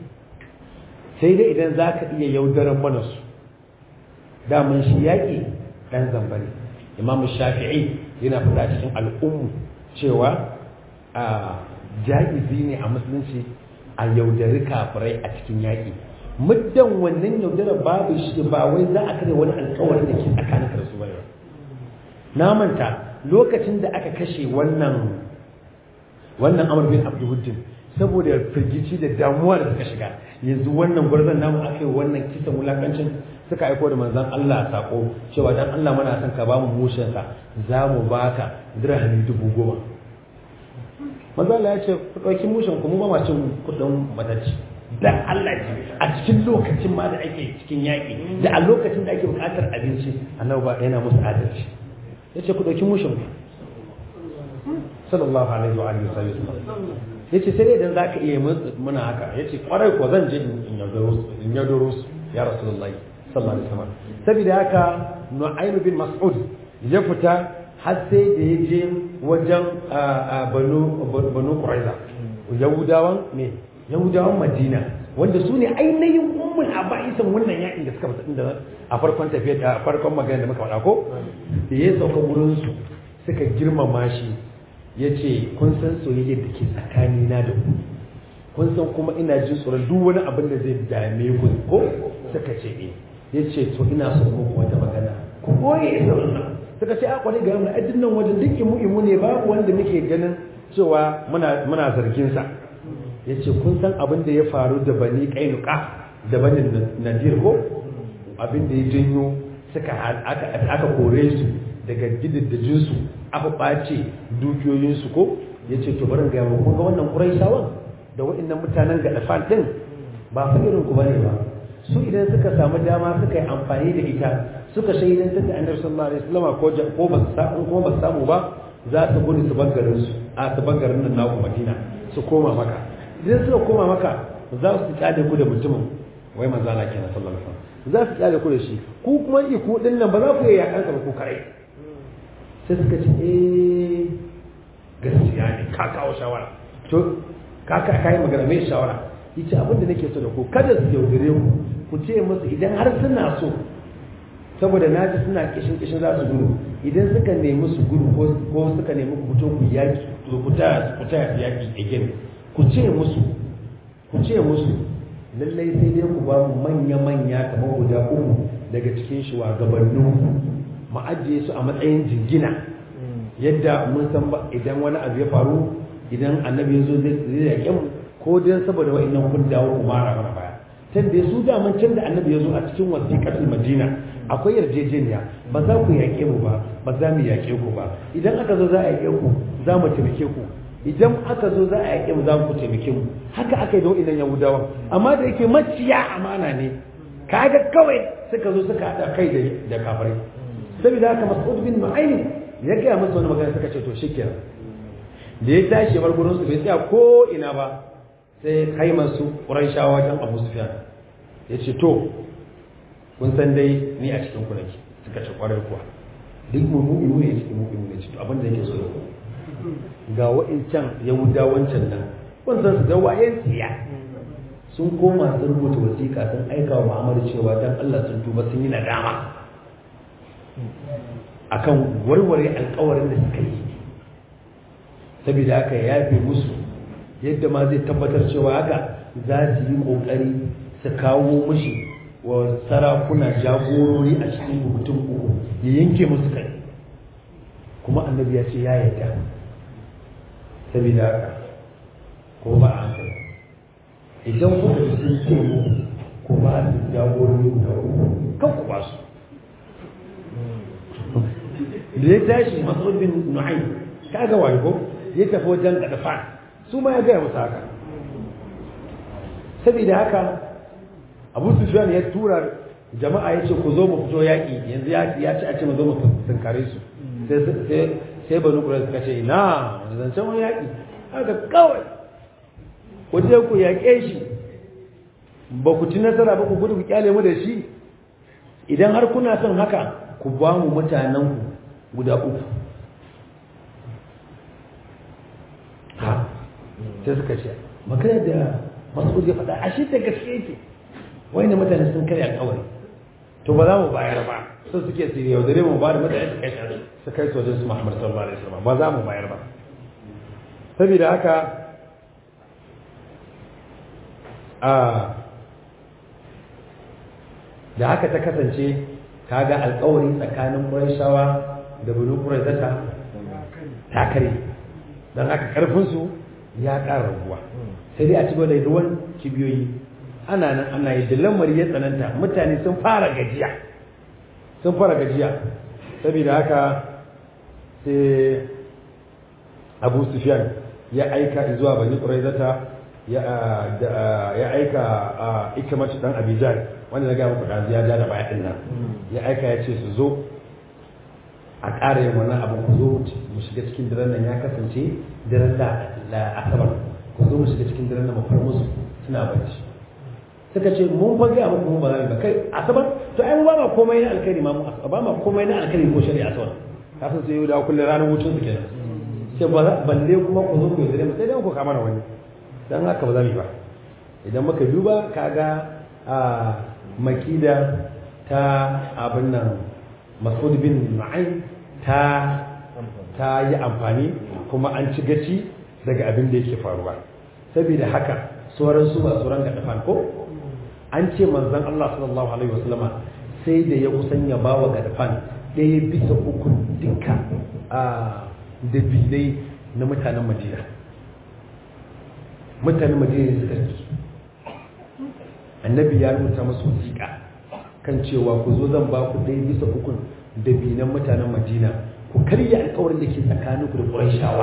sai dai idan za ka iya yaudaran mana su daman shi yaƙi ɗan zamba ne imamu shafi'i yana fada cikin al'ummu cewa a ja'izi ne a musulunci a yaudari kafirai a cikin yaƙi muddan wannan yaudara babu shi ba wai za a kare wani alƙawarin da ke tsakanin da su ba na manta lokacin da aka kashe wannan wannan amr bin abdulhuddin saboda firgici da damuwa da suka shiga yanzu wannan gwarzon namu aka yi wannan kisan wulakancin suka aiko da manzan Allah sako cewa dan Allah muna son ka bamu mushin sa za mu baka dirhami dubu goma manzan Allah ya ce ku ɗauki mushin ku mu ba ma cin kuɗin matacci dan Allah ce a cikin lokacin ma da ake cikin yaƙi da a lokacin da ake buƙatar abinci annabi ba yana musu adalci ya ce ku ɗauki mushin ku sallallahu alaihi wa alihi wasallam ya ce sai dai idan za ka iya muna haka ya ce kwarai ko zan je in yaudaro su ya rasulullahi sallallahu alaihi wasallam saboda haka nu'aym bin mas'ud ya fita har sai da ya je wajen banu banu quraiza yahudawan ne yahudawan madina wanda su ne ainihin ummul aba'isan wannan yakin da suka fita inda a farkon tafiya a farkon magana da muka faɗa ko da ya sauka wurin su suka girmama shi ya ce kun san soyayyar da ke tsakanina da ku kun san kuma ina jin tsoron duk wani abin da zai dame ku ko suka ce eh ya ce to ina so muku wata magana ku boye sirrin nan suka ce a kwarai ga mu a nan wajen duk imu imu ne babu wanda muke ganin cewa muna muna zargin sa ya ce kun san abin da ya faru da bani kainuka da bani nadir ko abin da ya janyo suka aka kore su daga gidaddajinsu aka ɓace dukiyoyinsu ko ya ce to barin gaya kun ga wannan ƙuraishawan da waɗannan mutanen ga ɗafan ɗin ba fa irin ku bane ba su idan suka samu dama suka yi amfani da ita suka shaidantar da annabi sallallahu alaihi wasallam ko ko ba su samu ko ba su samu ba za su gudu su bar garin su a su bar garin nan naku Madina su koma maka idan suka koma maka za su kyale ku da mutumin wai manzo Allah kenan sallallahu alaihi wasallam za su kyale ku da shi ku kuma iku din nan ba za ku yi yakan ka ku kare sai suka ce eh gaskiya ne ka kawo shawara to ka ka kai magana mai shawara yace abinda nake so da ku kada su yaudare ku ku ce musu idan har suna so saboda na ji suna kishin kishin za su gudu idan suka nemi su gudu ko suka nemi ku fito ku yaki ku ta ku ta yaki again ku ce musu ku ce musu lallai sai dai ku ba mu manya manya kamar guda uku daga cikin shugabannin mu ajiye su a matsayin jingina yadda mun san ba idan wani abu ya faru idan annabi ya zo zai yaƙe mu ko dan saboda wa'annan kun dawo ku mara mana baya can da su daman can da annabi ya zo a cikin wasiƙatul madina akwai yarjejeniya ba za ku yaƙe mu ba ba za mu yaƙe ku ba idan aka zo za a yaƙe ku za mu taimake ku idan aka zo za a yaƙe mu za ku taimake mu haka aka yi da wa'annan yahudawan amma da yake maciya amana ne kaga kawai suka zo suka haɗa kai da kafirai saboda haka mas'ud bin nu'aym ya gaya masa wani magana suka ce to shikenan da ya tashi bar gurin su bai tsaya ko ina ba sai kai masu ƙuraishawa wajen abu sufiyan ya ce to kun san dai ni a cikin kunaki suka ce ƙwarai kuwa duk mummu'inu ne cikin mummu'inu ne ce to abin da yake so ga wa'incan yahuda wancan nan kun san su da wayen tsiya sun koma sun rubuta wasiƙa sun aika wa muhammadu cewa dan allah sun tuba sun yi nadama akan warware alkawarin da suka yi saboda haka ya yafe musu yadda ma zai tabbatar cewa haka za su yi kokari su kawo mushi wa sarakuna jagorori a cikin mutum uku ya yanke musu kai kuma annabi ya ce ya yarda saboda haka ko ba a hankali idan kuka ji sun ce mu ko ba su jagorori guda uku kan ku ba su da ya tashi mas'ud bin nu'aym kaga wani ko ya tafi wajen gadafan su ma ya gaya musu haka saboda haka abu sufyan ya tura jama'a ya ce ku zo mu fito yaƙi yanzu ya ce a ce mu zo mu tunkare su sai banu ƙurai suka ce na zancen wani yaƙi haka kawai ku je ku yaƙe shi ba ku ci nasara ba ku gudu ku kyale mu da shi idan har kuna son haka ku ba mu mutanenku guda uku ha sai suka ce magana da masu ya faɗa ashe da gaske yake wani mutane sun karya kawai to ba za mu bayar ba sun suke su yaudare mu ba da mutane su kai shi su kai sojin su Muhammad sallallahu alaihi wasallam ba za mu bayar ba saboda haka a da haka ta kasance kaga alƙawari tsakanin Qurayshawa da Banu Qurayzata ta kare dan haka karfin su ya ƙara raguwa sai dai a ci da ruwan kibiyoyi ana nan ana yi da lamari ya tsananta mutane sun fara gajiya sun fara gajiya saboda haka sai abu sufyan ya aika zuwa bani ƙuraizata ya aika a ikimar dan abijan wanda na gaya muku ɗazu ya ja da baya ɗin nan ya aika ya ce su zo a ƙara yin wannan abin ku zo mu shiga cikin daren nan ya kasance daren da asabar ku zo mu shiga cikin daren nan mu far musu suna bacci suka ce mun fa ga muku mun ba za mu ba kai asabar to ai mu ba ma komai na alkhairi ma mu ba ma komai na alkhairi ko shari'a asabar ka san sai yau da kullun ranar hutun su kenan sai ba balle kuma ku zo ku yi mu sai dai ku kama na wani dan haka ba za mu yi ba idan muka duba kaga a makida ta abin nan Mas'ud bin Nu'aym ta ta yi amfani kuma an ci gaci daga abin da yake faruwa saboda haka sauran su ba sauran ga dafan ko an ce manzon Allah sallallahu alaihi wasallama sai da ya kusan ya bawa ga dafan ɗaya bisa uku duka a dabilai na mutanen Madina mutanen Madina suka ci annabi ya rubuta musu wasiƙa kan cewa ku zo zan ba ku ɗaya bisa uku dabinan mutanen Madina ku karya alƙawarin da ke tsakaninku da Qurayshawa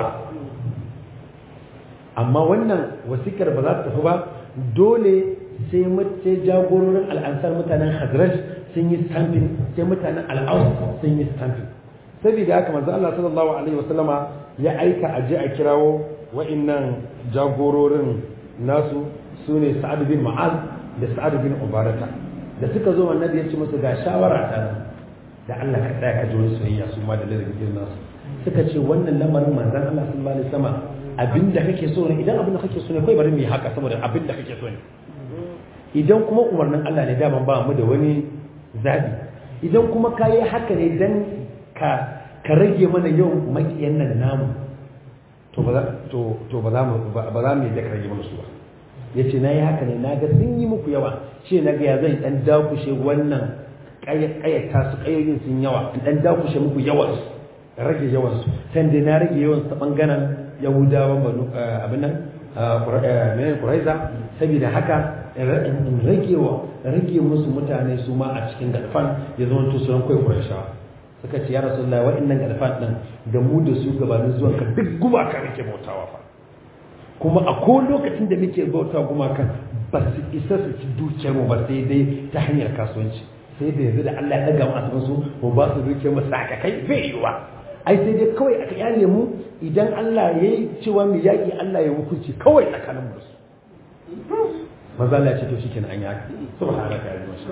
amma wannan wasikar ba za ta tafi ba dole sai sai jagororin al'ansar mutanen Hazraj sun yi stamping sai mutanen al'aus sun yi stamping saboda haka manzo Allah sallallahu alaihi wasallama ya aika a je a kirawo wa'annan jagororin nasu sune Sa'ad bin Mu'az da Sa'ad bin Ubarata da suka zo annabi ya ce musu ga shawara ta nan da Allah ka tsaya ka ji wani soyayya su ma da ladabin nasu suka ce wannan lamarin manzon Allah sallallahu alaihi wasallama abinda kake so ne idan abinda kake so ne kai bari mu yi haka saboda abinda kake so ne idan kuma umarnin Allah ne daman ba mu da wani zabi idan kuma ka yi haka ne dan ka ka rage mana yau makiyan nan namu to ba to to ba za mu ba za mu yi da rage mana su ba yace nayi haka ne naga sun yi muku yawa ce naga ya zan dan dakushe wannan kayyata su kayoyin sun yawa in dan dakushe muku yawan su rage yawan su sai dai na rage yawan su ta bangaren yahudawan banu abin nan mai kuraiza saboda haka in rage wa rage musu mutane su ma a cikin galfan ya zama to sunan kai kuraishawa suka ce ya rasulullahi wa'annan galfan din da mu da su gabanin zuwan ka duk gumaka nake bautawa fa kuma a ko lokacin da muke bauta gumakan ba su isa su ci dukiyar mu ba sai dai ta hanyar kasuwanci sai da yanzu da Allah ya daga mu asirin su mu ba su dukiyar mu saka kai bai yiwa ai sai dai kawai aka yale mu idan Allah ya yi cewa mu yaƙi Allah ya hukunci kawai tsakanin mu maza Allah ya ce to shikenan an yi haka subhanaka ya masha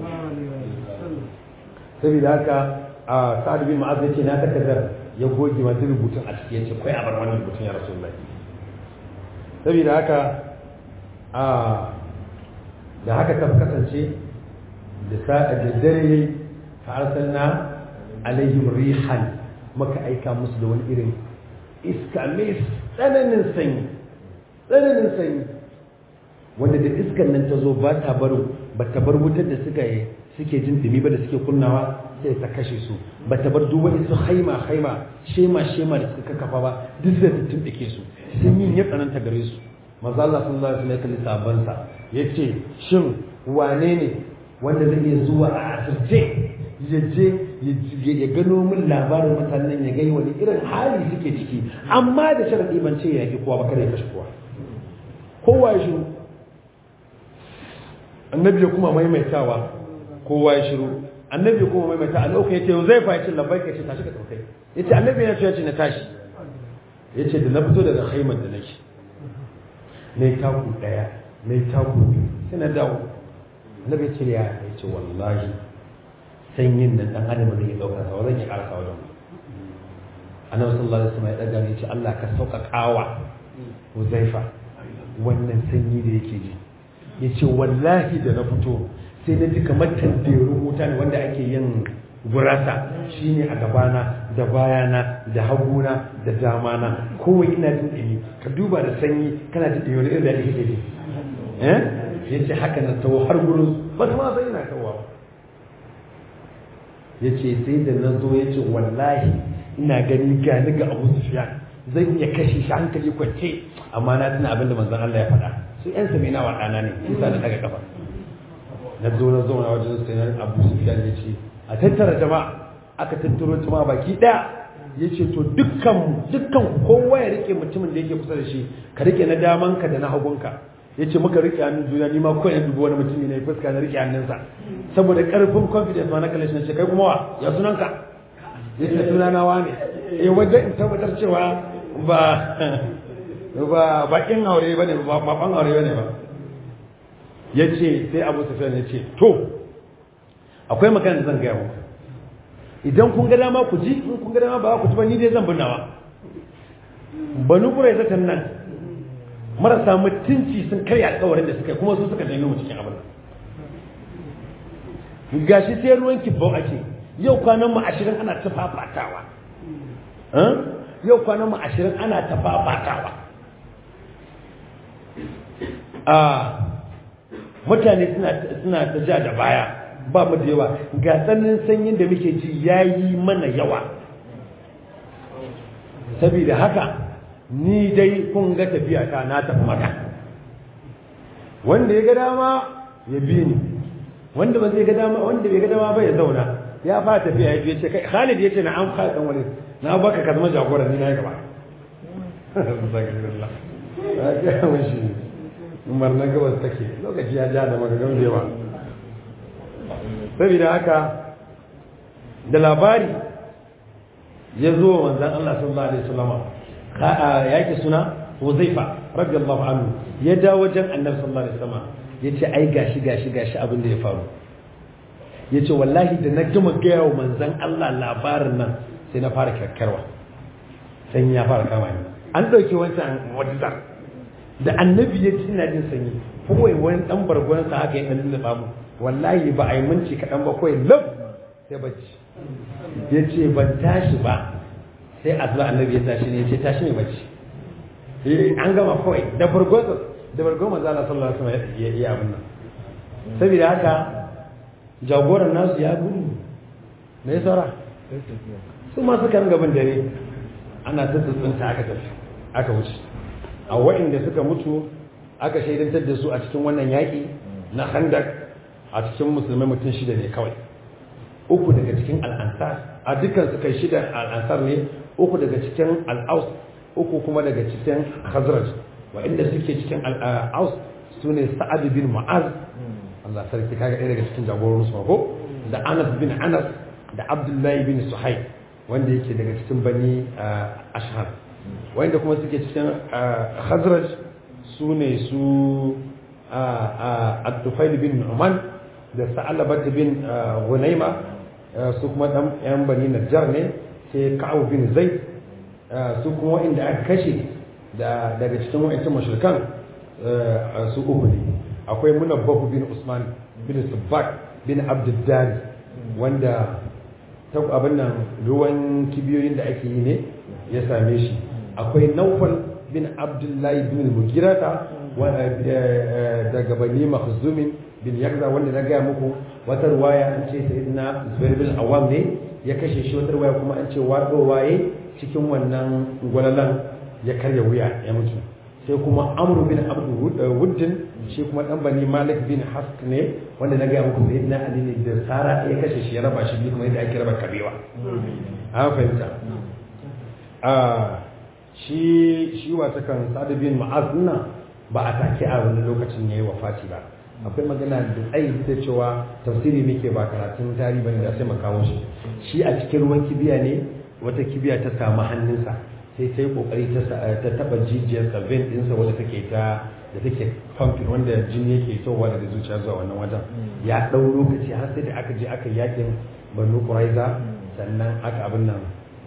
saboda haka a sa'ad bin mu'az yace na takardar ya goge wani rubutun a ciki yace kai a bar wannan rubutun ya rasulullahi saboda haka a da haka ta kasance da sa'a da dare fa arsalna alaihim rihan maka aika musu da wani irin iska mai tsananin sanyi tsananin sanyi wanda da iskan nan ta zo ba ta bar ba ta bar wutar da suka yi suke jin dumi ba da suke kunnawa sai ta kashe su ba ta bar duk wani su haima haima shema shema da suka kafa ba duk sai ta tumbike su sun yi ya tsananta gare su manzo Allah sallallahu alaihi wasallam ya sabon sa yace shin wane ne wanda zai iya zuwa a asirce ya je ya gano min labarin mutanen ya gai wani irin hali suke ciki amma da sharadi ban ce ya ki kowa ba kada ya kashe kowa kowa ya shiru annabi ya kuma maimaitawa kowa ya shiru annabi ya kuma maimaita a lokacin yace zai fa yace labbaika yace tashi ka daukai yace annabi ya ce yace na tashi yace da na fito daga haimar da nake ne taku daya ne taku biyu sai na dawo annabi ya ce ya yace wallahi sanyin nan dan adam zai dauka sa zan yi karasa wajen annabi sallallahu alaihi wasallam ya daga ne yace Allah ka sauƙaƙawa Huzaifa wannan sanyi da yake ji ya ce wallahi da na fito sai na ji kamar tanderun wuta ne wanda ake yin gurasa shine a gabana da bayana da haguna da damana kowai ina jin ɗumi ka duba da sanyi kana jin ɗumi wani irin da ake ji eh ya ce haka na tawo har gurin ba ta ma sai ina tawo ya ce sai da na zo ya ce wallahi ina gani gani ga abu sufiyan zan iya kashe shi hankali kwance amma na tuna abin da manzon Allah ya faɗa su yan sami na waɗana ne shi sa na daga kafa na zo na zauna wajen sai na abu sufiyan ya ce a tattara jama'a aka tattaro jama'a baki ɗaya ya ce to dukkan dukkan kowa ya rike mutumin da yake kusa da shi ka rike na damanka da na hagunka ya ce muka rike hannun juna ni ma kawai na dubi wani mutumi na fuska na rike hannunsa saboda karfin confidence ma na kalle shi na ce kai kuma wa ya sunanka ya ce sunana wa ne eh wajen in tabbatar cewa ba ba bakin aure ba ne ba ban aure ba ne ba ya ce sai abu sufyan ya ce to akwai magana da zan gaya muku idan kun ga dama ku ji in kun ga dama ba ku ji ba ni dai zan binnawa banu kurai zakan nan marasa mutunci sun karya alkawarin da suka yi kuma su suka janyo mu cikin abin gashi sai ruwan kibbau ake yau kwanan mu ashirin ana ta fafatawa yau kwanan mu ashirin ana ta fafatawa a mutane suna ta ja da baya ba mu da yawa ga tsananin sanyin da muke ji ya yi mana yawa saboda haka ni dai kun ga tafiya ta na tafi maka wanda ya ga dama ya bi ni wanda ba zai ga dama wanda bai ga dama ba ya zauna ya fara tafiya ya ce kai Khalid ya ce na an fara dan wani na baka ka zama jagora ni na yi gaba umar na gabas take lokaci ya ja da magagan da yawa saboda haka da labari ya zo wa manzan Allah sallallahu alaihi wasallam yake suna Huzaifa radiyallahu anhu ya dawo wajen Annabi sallallahu alaihi wasallam yace ai gashi gashi gashi abin da ya faru yace wallahi da na gama gaya wa manzan Allah labarin nan sai na fara kyakkyarwa sanyi ya fara kama ni an ɗauki wancan wadda da annabi ya ci ina jin sanyi kawai wani ɗan bargon sa haka ya ɗan lulluɓa mu wallahi ba a yi minci kaɗan ba kawai lab sai bacci ya ce ban tashi ba sai a zuwa annabi ya tashi ne ya ce tashi ne bacci an gama kawai da bargon da bargon manzo Allah sallallahu alaihi wasallam ya yi abin nan saboda haka jagoran nasu ya gudu me saura su ma suka ringa bin dare ana ta tsuntsunta aka tafi aka wuce a wa'inda suka mutu aka shaidantar da su a cikin wannan yaƙi na handak a cikin musulmai mutum shida ne kawai uku daga cikin al'ansar a dukkan suka shida al'ansar ne uku daga cikin al'aus uku kuma daga cikin khazraj wa'inda suke cikin al'aus su ne sa'ad bin mu'az Allah sarki kaga ɗaya daga cikin jagororin su ko da Anas bin Anas da Abdullahi bin Suhaib wanda yake daga cikin bani ashhar wanda kuma suke cikin khazraj su ne su Abdufail bin Nu'man da Sa'alabat bin Hunaima su kuma dan yan bani Najjar ne sai Ka'ab bin Zaid su kuma wanda aka kashe da daga cikin wa'ancan mashirkan su uku ne akwai munabbahu bin Usman bin Sabbak bin Abdullahi wanda ta abin nan ruwan kibiyoyin da ake yi ne ya same shi akwai Naufal bin Abdullahi bin Mugirata daga bani Makhzumin bin Yakza wanda na gaya muku wata ruwaya an ce sayyidina Zubair bin Awam ne ya kashe shi wata ruwaya kuma an ce wato waye cikin wannan gwalalan ya karya wuya ya mutu sai kuma Amr bin Abdul Wuddin shi kuma dan bani Malik bin Hask ne wanda na gaya muku sayyidina Ali ne da Sara ya kashe shi ya raba shi kuma yadda ake raba kabewa an fahimta a shi shi wata kan Sa'd bin Mu'az nan ba a take a wani lokacin yayi wafati ba akwai magana da tsayi da cewa tafsiri muke ba karatun tarihi bane da sai mu kawo shi shi a cikin ruwan kibiya ne wata kibiya ta samu hannunsa sai ta yi kokari ta taba jijiyar vein dinsa wadda take ta da take pumping wanda jini yake towa daga zuciya zuwa wannan wajen ya dau lokaci har sai da aka je aka yakin banu quraiza sannan aka abin nan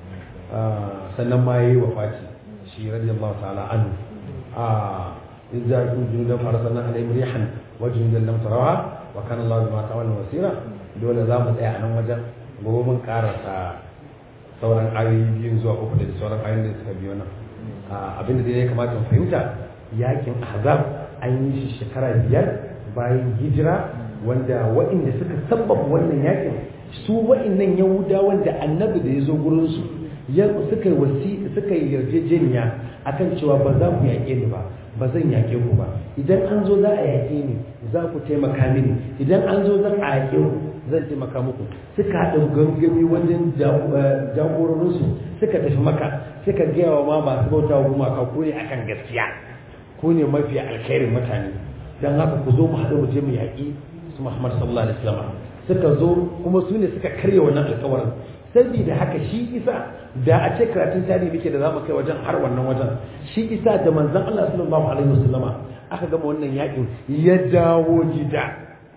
sannan ma yayi wafati shi radiyallahu ta'ala anhu a idza kuntum farasana alayhim rihan wajen da lam tarawa wa kana Allah bima ta'malun basira dole za mu tsaya a nan wajen gobe mun karasa sauran ayoyi biyu zuwa uku da sauran ayoyin da suka biyo nan abinda dai ya kamata mu fahimta yakin ahzab an yi shi shekara biyar bayan hijira wanda waɗanda suka sabbaba wannan yakin su waɗannan yahudawan da annabi da ya zo gurin su suka yi wasi suka yi yarjejeniya akan cewa ba za ku yaƙe ni ba ba zan yaƙe ku ba idan an zo za a yaƙe ni za ku taimaka mini idan an zo zan a yaƙe ku zan taimaka muku suka haɗa gangami wajen jagororinsu suka tafi maka suka gaya wa ma masu bauta wa gumaka ku ne akan gaskiya ku ne mafi alkhairin mutane don haka ku zo mu haɗu mu je mu yaƙi su Muhammad sallallahu alaihi wasallam suka zo kuma su ne suka karya wannan alƙawarin saboda haka shi isa da a ce karatun tarihi muke da zamu kai wajen har wannan wajen shi isa da manzon Allah sallallahu alaihi wasallama aka gama wannan yakin ya dawo gida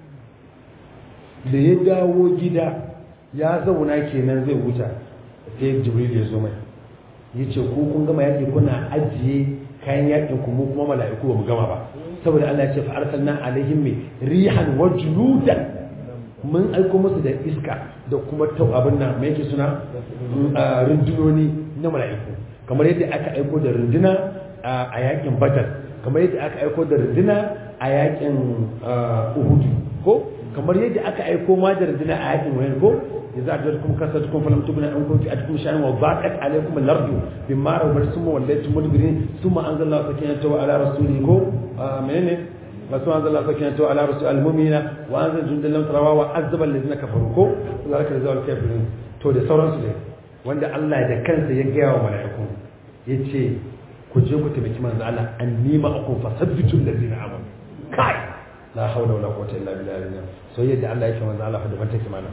da ya dawo gida ya zauna kenan zai huta sai jibril ya zo mai yace ko kun gama yaki kuna ajiye kayan yakin ku mu kuma mala'iku ba mu gama ba saboda Allah ya ce fa arsalna alaihim rihan wa juludan mun aiko musu da iska da kuma tau abin nan mai yake suna rundunoni na mala'iku kamar yadda aka aiko da runduna a yakin badar kamar yadda aka aiko da runduna a yakin uhudu ko kamar yadda aka aiko ma da runduna a yakin wayan ko idza ajadukum kasatukum falam tubna an kuntum atkum sha'an wa baqat alaykum al-ardu bimma rawabat summa wallaytum mudbirin thumma anzalna sakinatahu ala rasulihi ko menene بس أنزل الله سكينته على رسول المؤمنين وأنزل جند لم تروا وعذب الذين كفروا كو ذلك جزاء الكافرين to da sauransu ne wanda Allah da kansa ya gaya wa mala'iku yace ku je ku tabbaki manzo Allah an nima akum fasabbitu allazina amanu kai la hawla wala quwwata illa billah so yadda Allah yake manzo Allah da ban take mana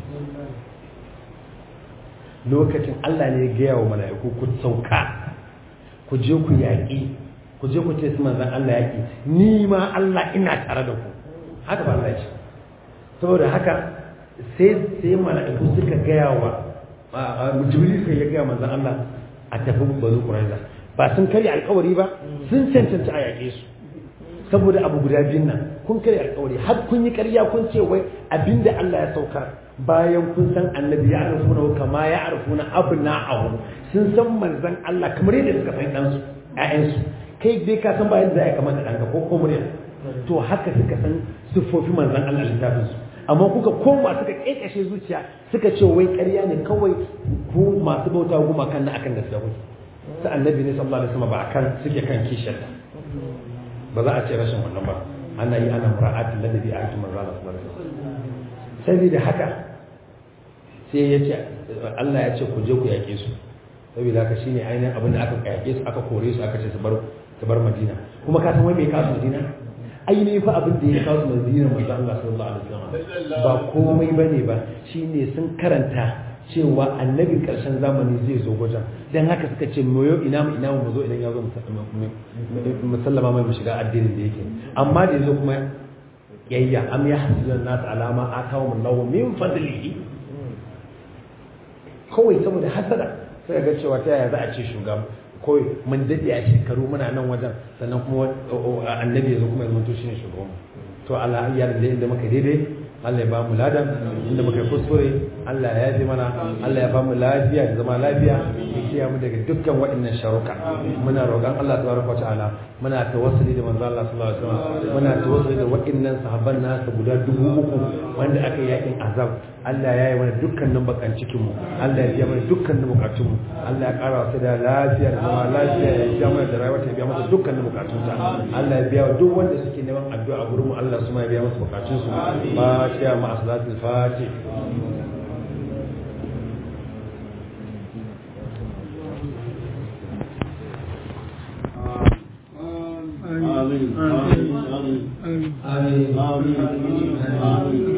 lokacin Allah ne ya gaya wa mala'iku ku sauka ku je ku yaƙi ku je ku ce su manzan Allah yaƙi ni ma Allah ina tare da ku haka ba Allah ce saboda haka sai sai mala'iku suka gaya wa jibril sai ya gaya manzan Allah a tafi bazu quraiza ba sun karya alƙawari ba sun cancanci a yaƙe su saboda abu guda biyun nan kun karya alƙawari har kun yi ƙarya kun ce wai abinda Allah ya saukar bayan kun san annabi ya arfuna kama ya arfuna abna'ahu sun san manzan Allah kamar yadda suka san ɗansu ƴaƴansu kai dai ka san bayan da ya kamata ɗanka ko ko murya to haka suka san siffofi manzan Allah littafin su amma kuka koma suka kekashe zuciya suka ce wai ƙarya ne kawai ku masu bauta goma kan na akan gaskiya kuke sa annabi ne sallallahu alaihi wasallam ba akan suke kan kishiyar ba za a ce rashin wannan ba ana yi ana mura'atin ladabi a aikin manzo Allah sallallahu alaihi wasallam saboda haka sai ya ce Allah ya ce ku je ku yaƙe su saboda haka shine ainihin abin da aka yaƙe su aka kore su aka ce su bar su bar Madina kuma ka san wai me kasu Madina ainihin fa abin da ya kawo su Madina manzo Allah sallallahu alaihi wasallam ba komai bane ba shine sun karanta cewa annabin ƙarshen zamani zai zo wajen don haka suka ce mu yau ina mu ina mu zo idan ya zo musallama mai mu shiga addinin da yake amma da yazo kuma yayya am ya hasilan nas alama atawum Allahu min fadlihi kawai saboda hasada sai ga cewa ta yaya za a ce shugaba kawai mun dade a shekaru muna nan wajen sannan kuma annabi ya zo kuma ya zama to shine shugaban to Allah ya da inda muka daidai Allah ya ba mu ladan inda muka yi kuskure Allah ya yafe mana Allah ya ba mu lafiya da zama lafiya ya kiyaye mu daga dukkan waɗannan sharuka muna roƙon Allah tabaraka wa ta'ala muna tawassuli da manzo Allah sallallahu alaihi wasallam muna tawassuli da waɗannan sahabban nasa guda dubu uku wanda aka yi yakin azab Allah ya yi mana dukkanin bakan cikin mu Allah ya biya mana dukkanin bukatun mu Allah ya ƙara wasu da lafiya da zama lafiya ya biya mana da rayuwa ta biya masa dukkanin bukatun ta Allah ya biya wa duk wanda suke neman addu'a a gurin mu Allah su ma ya biya masa bukatun su fatiha ma salatul fatih آمين آمين آمين آمين آمين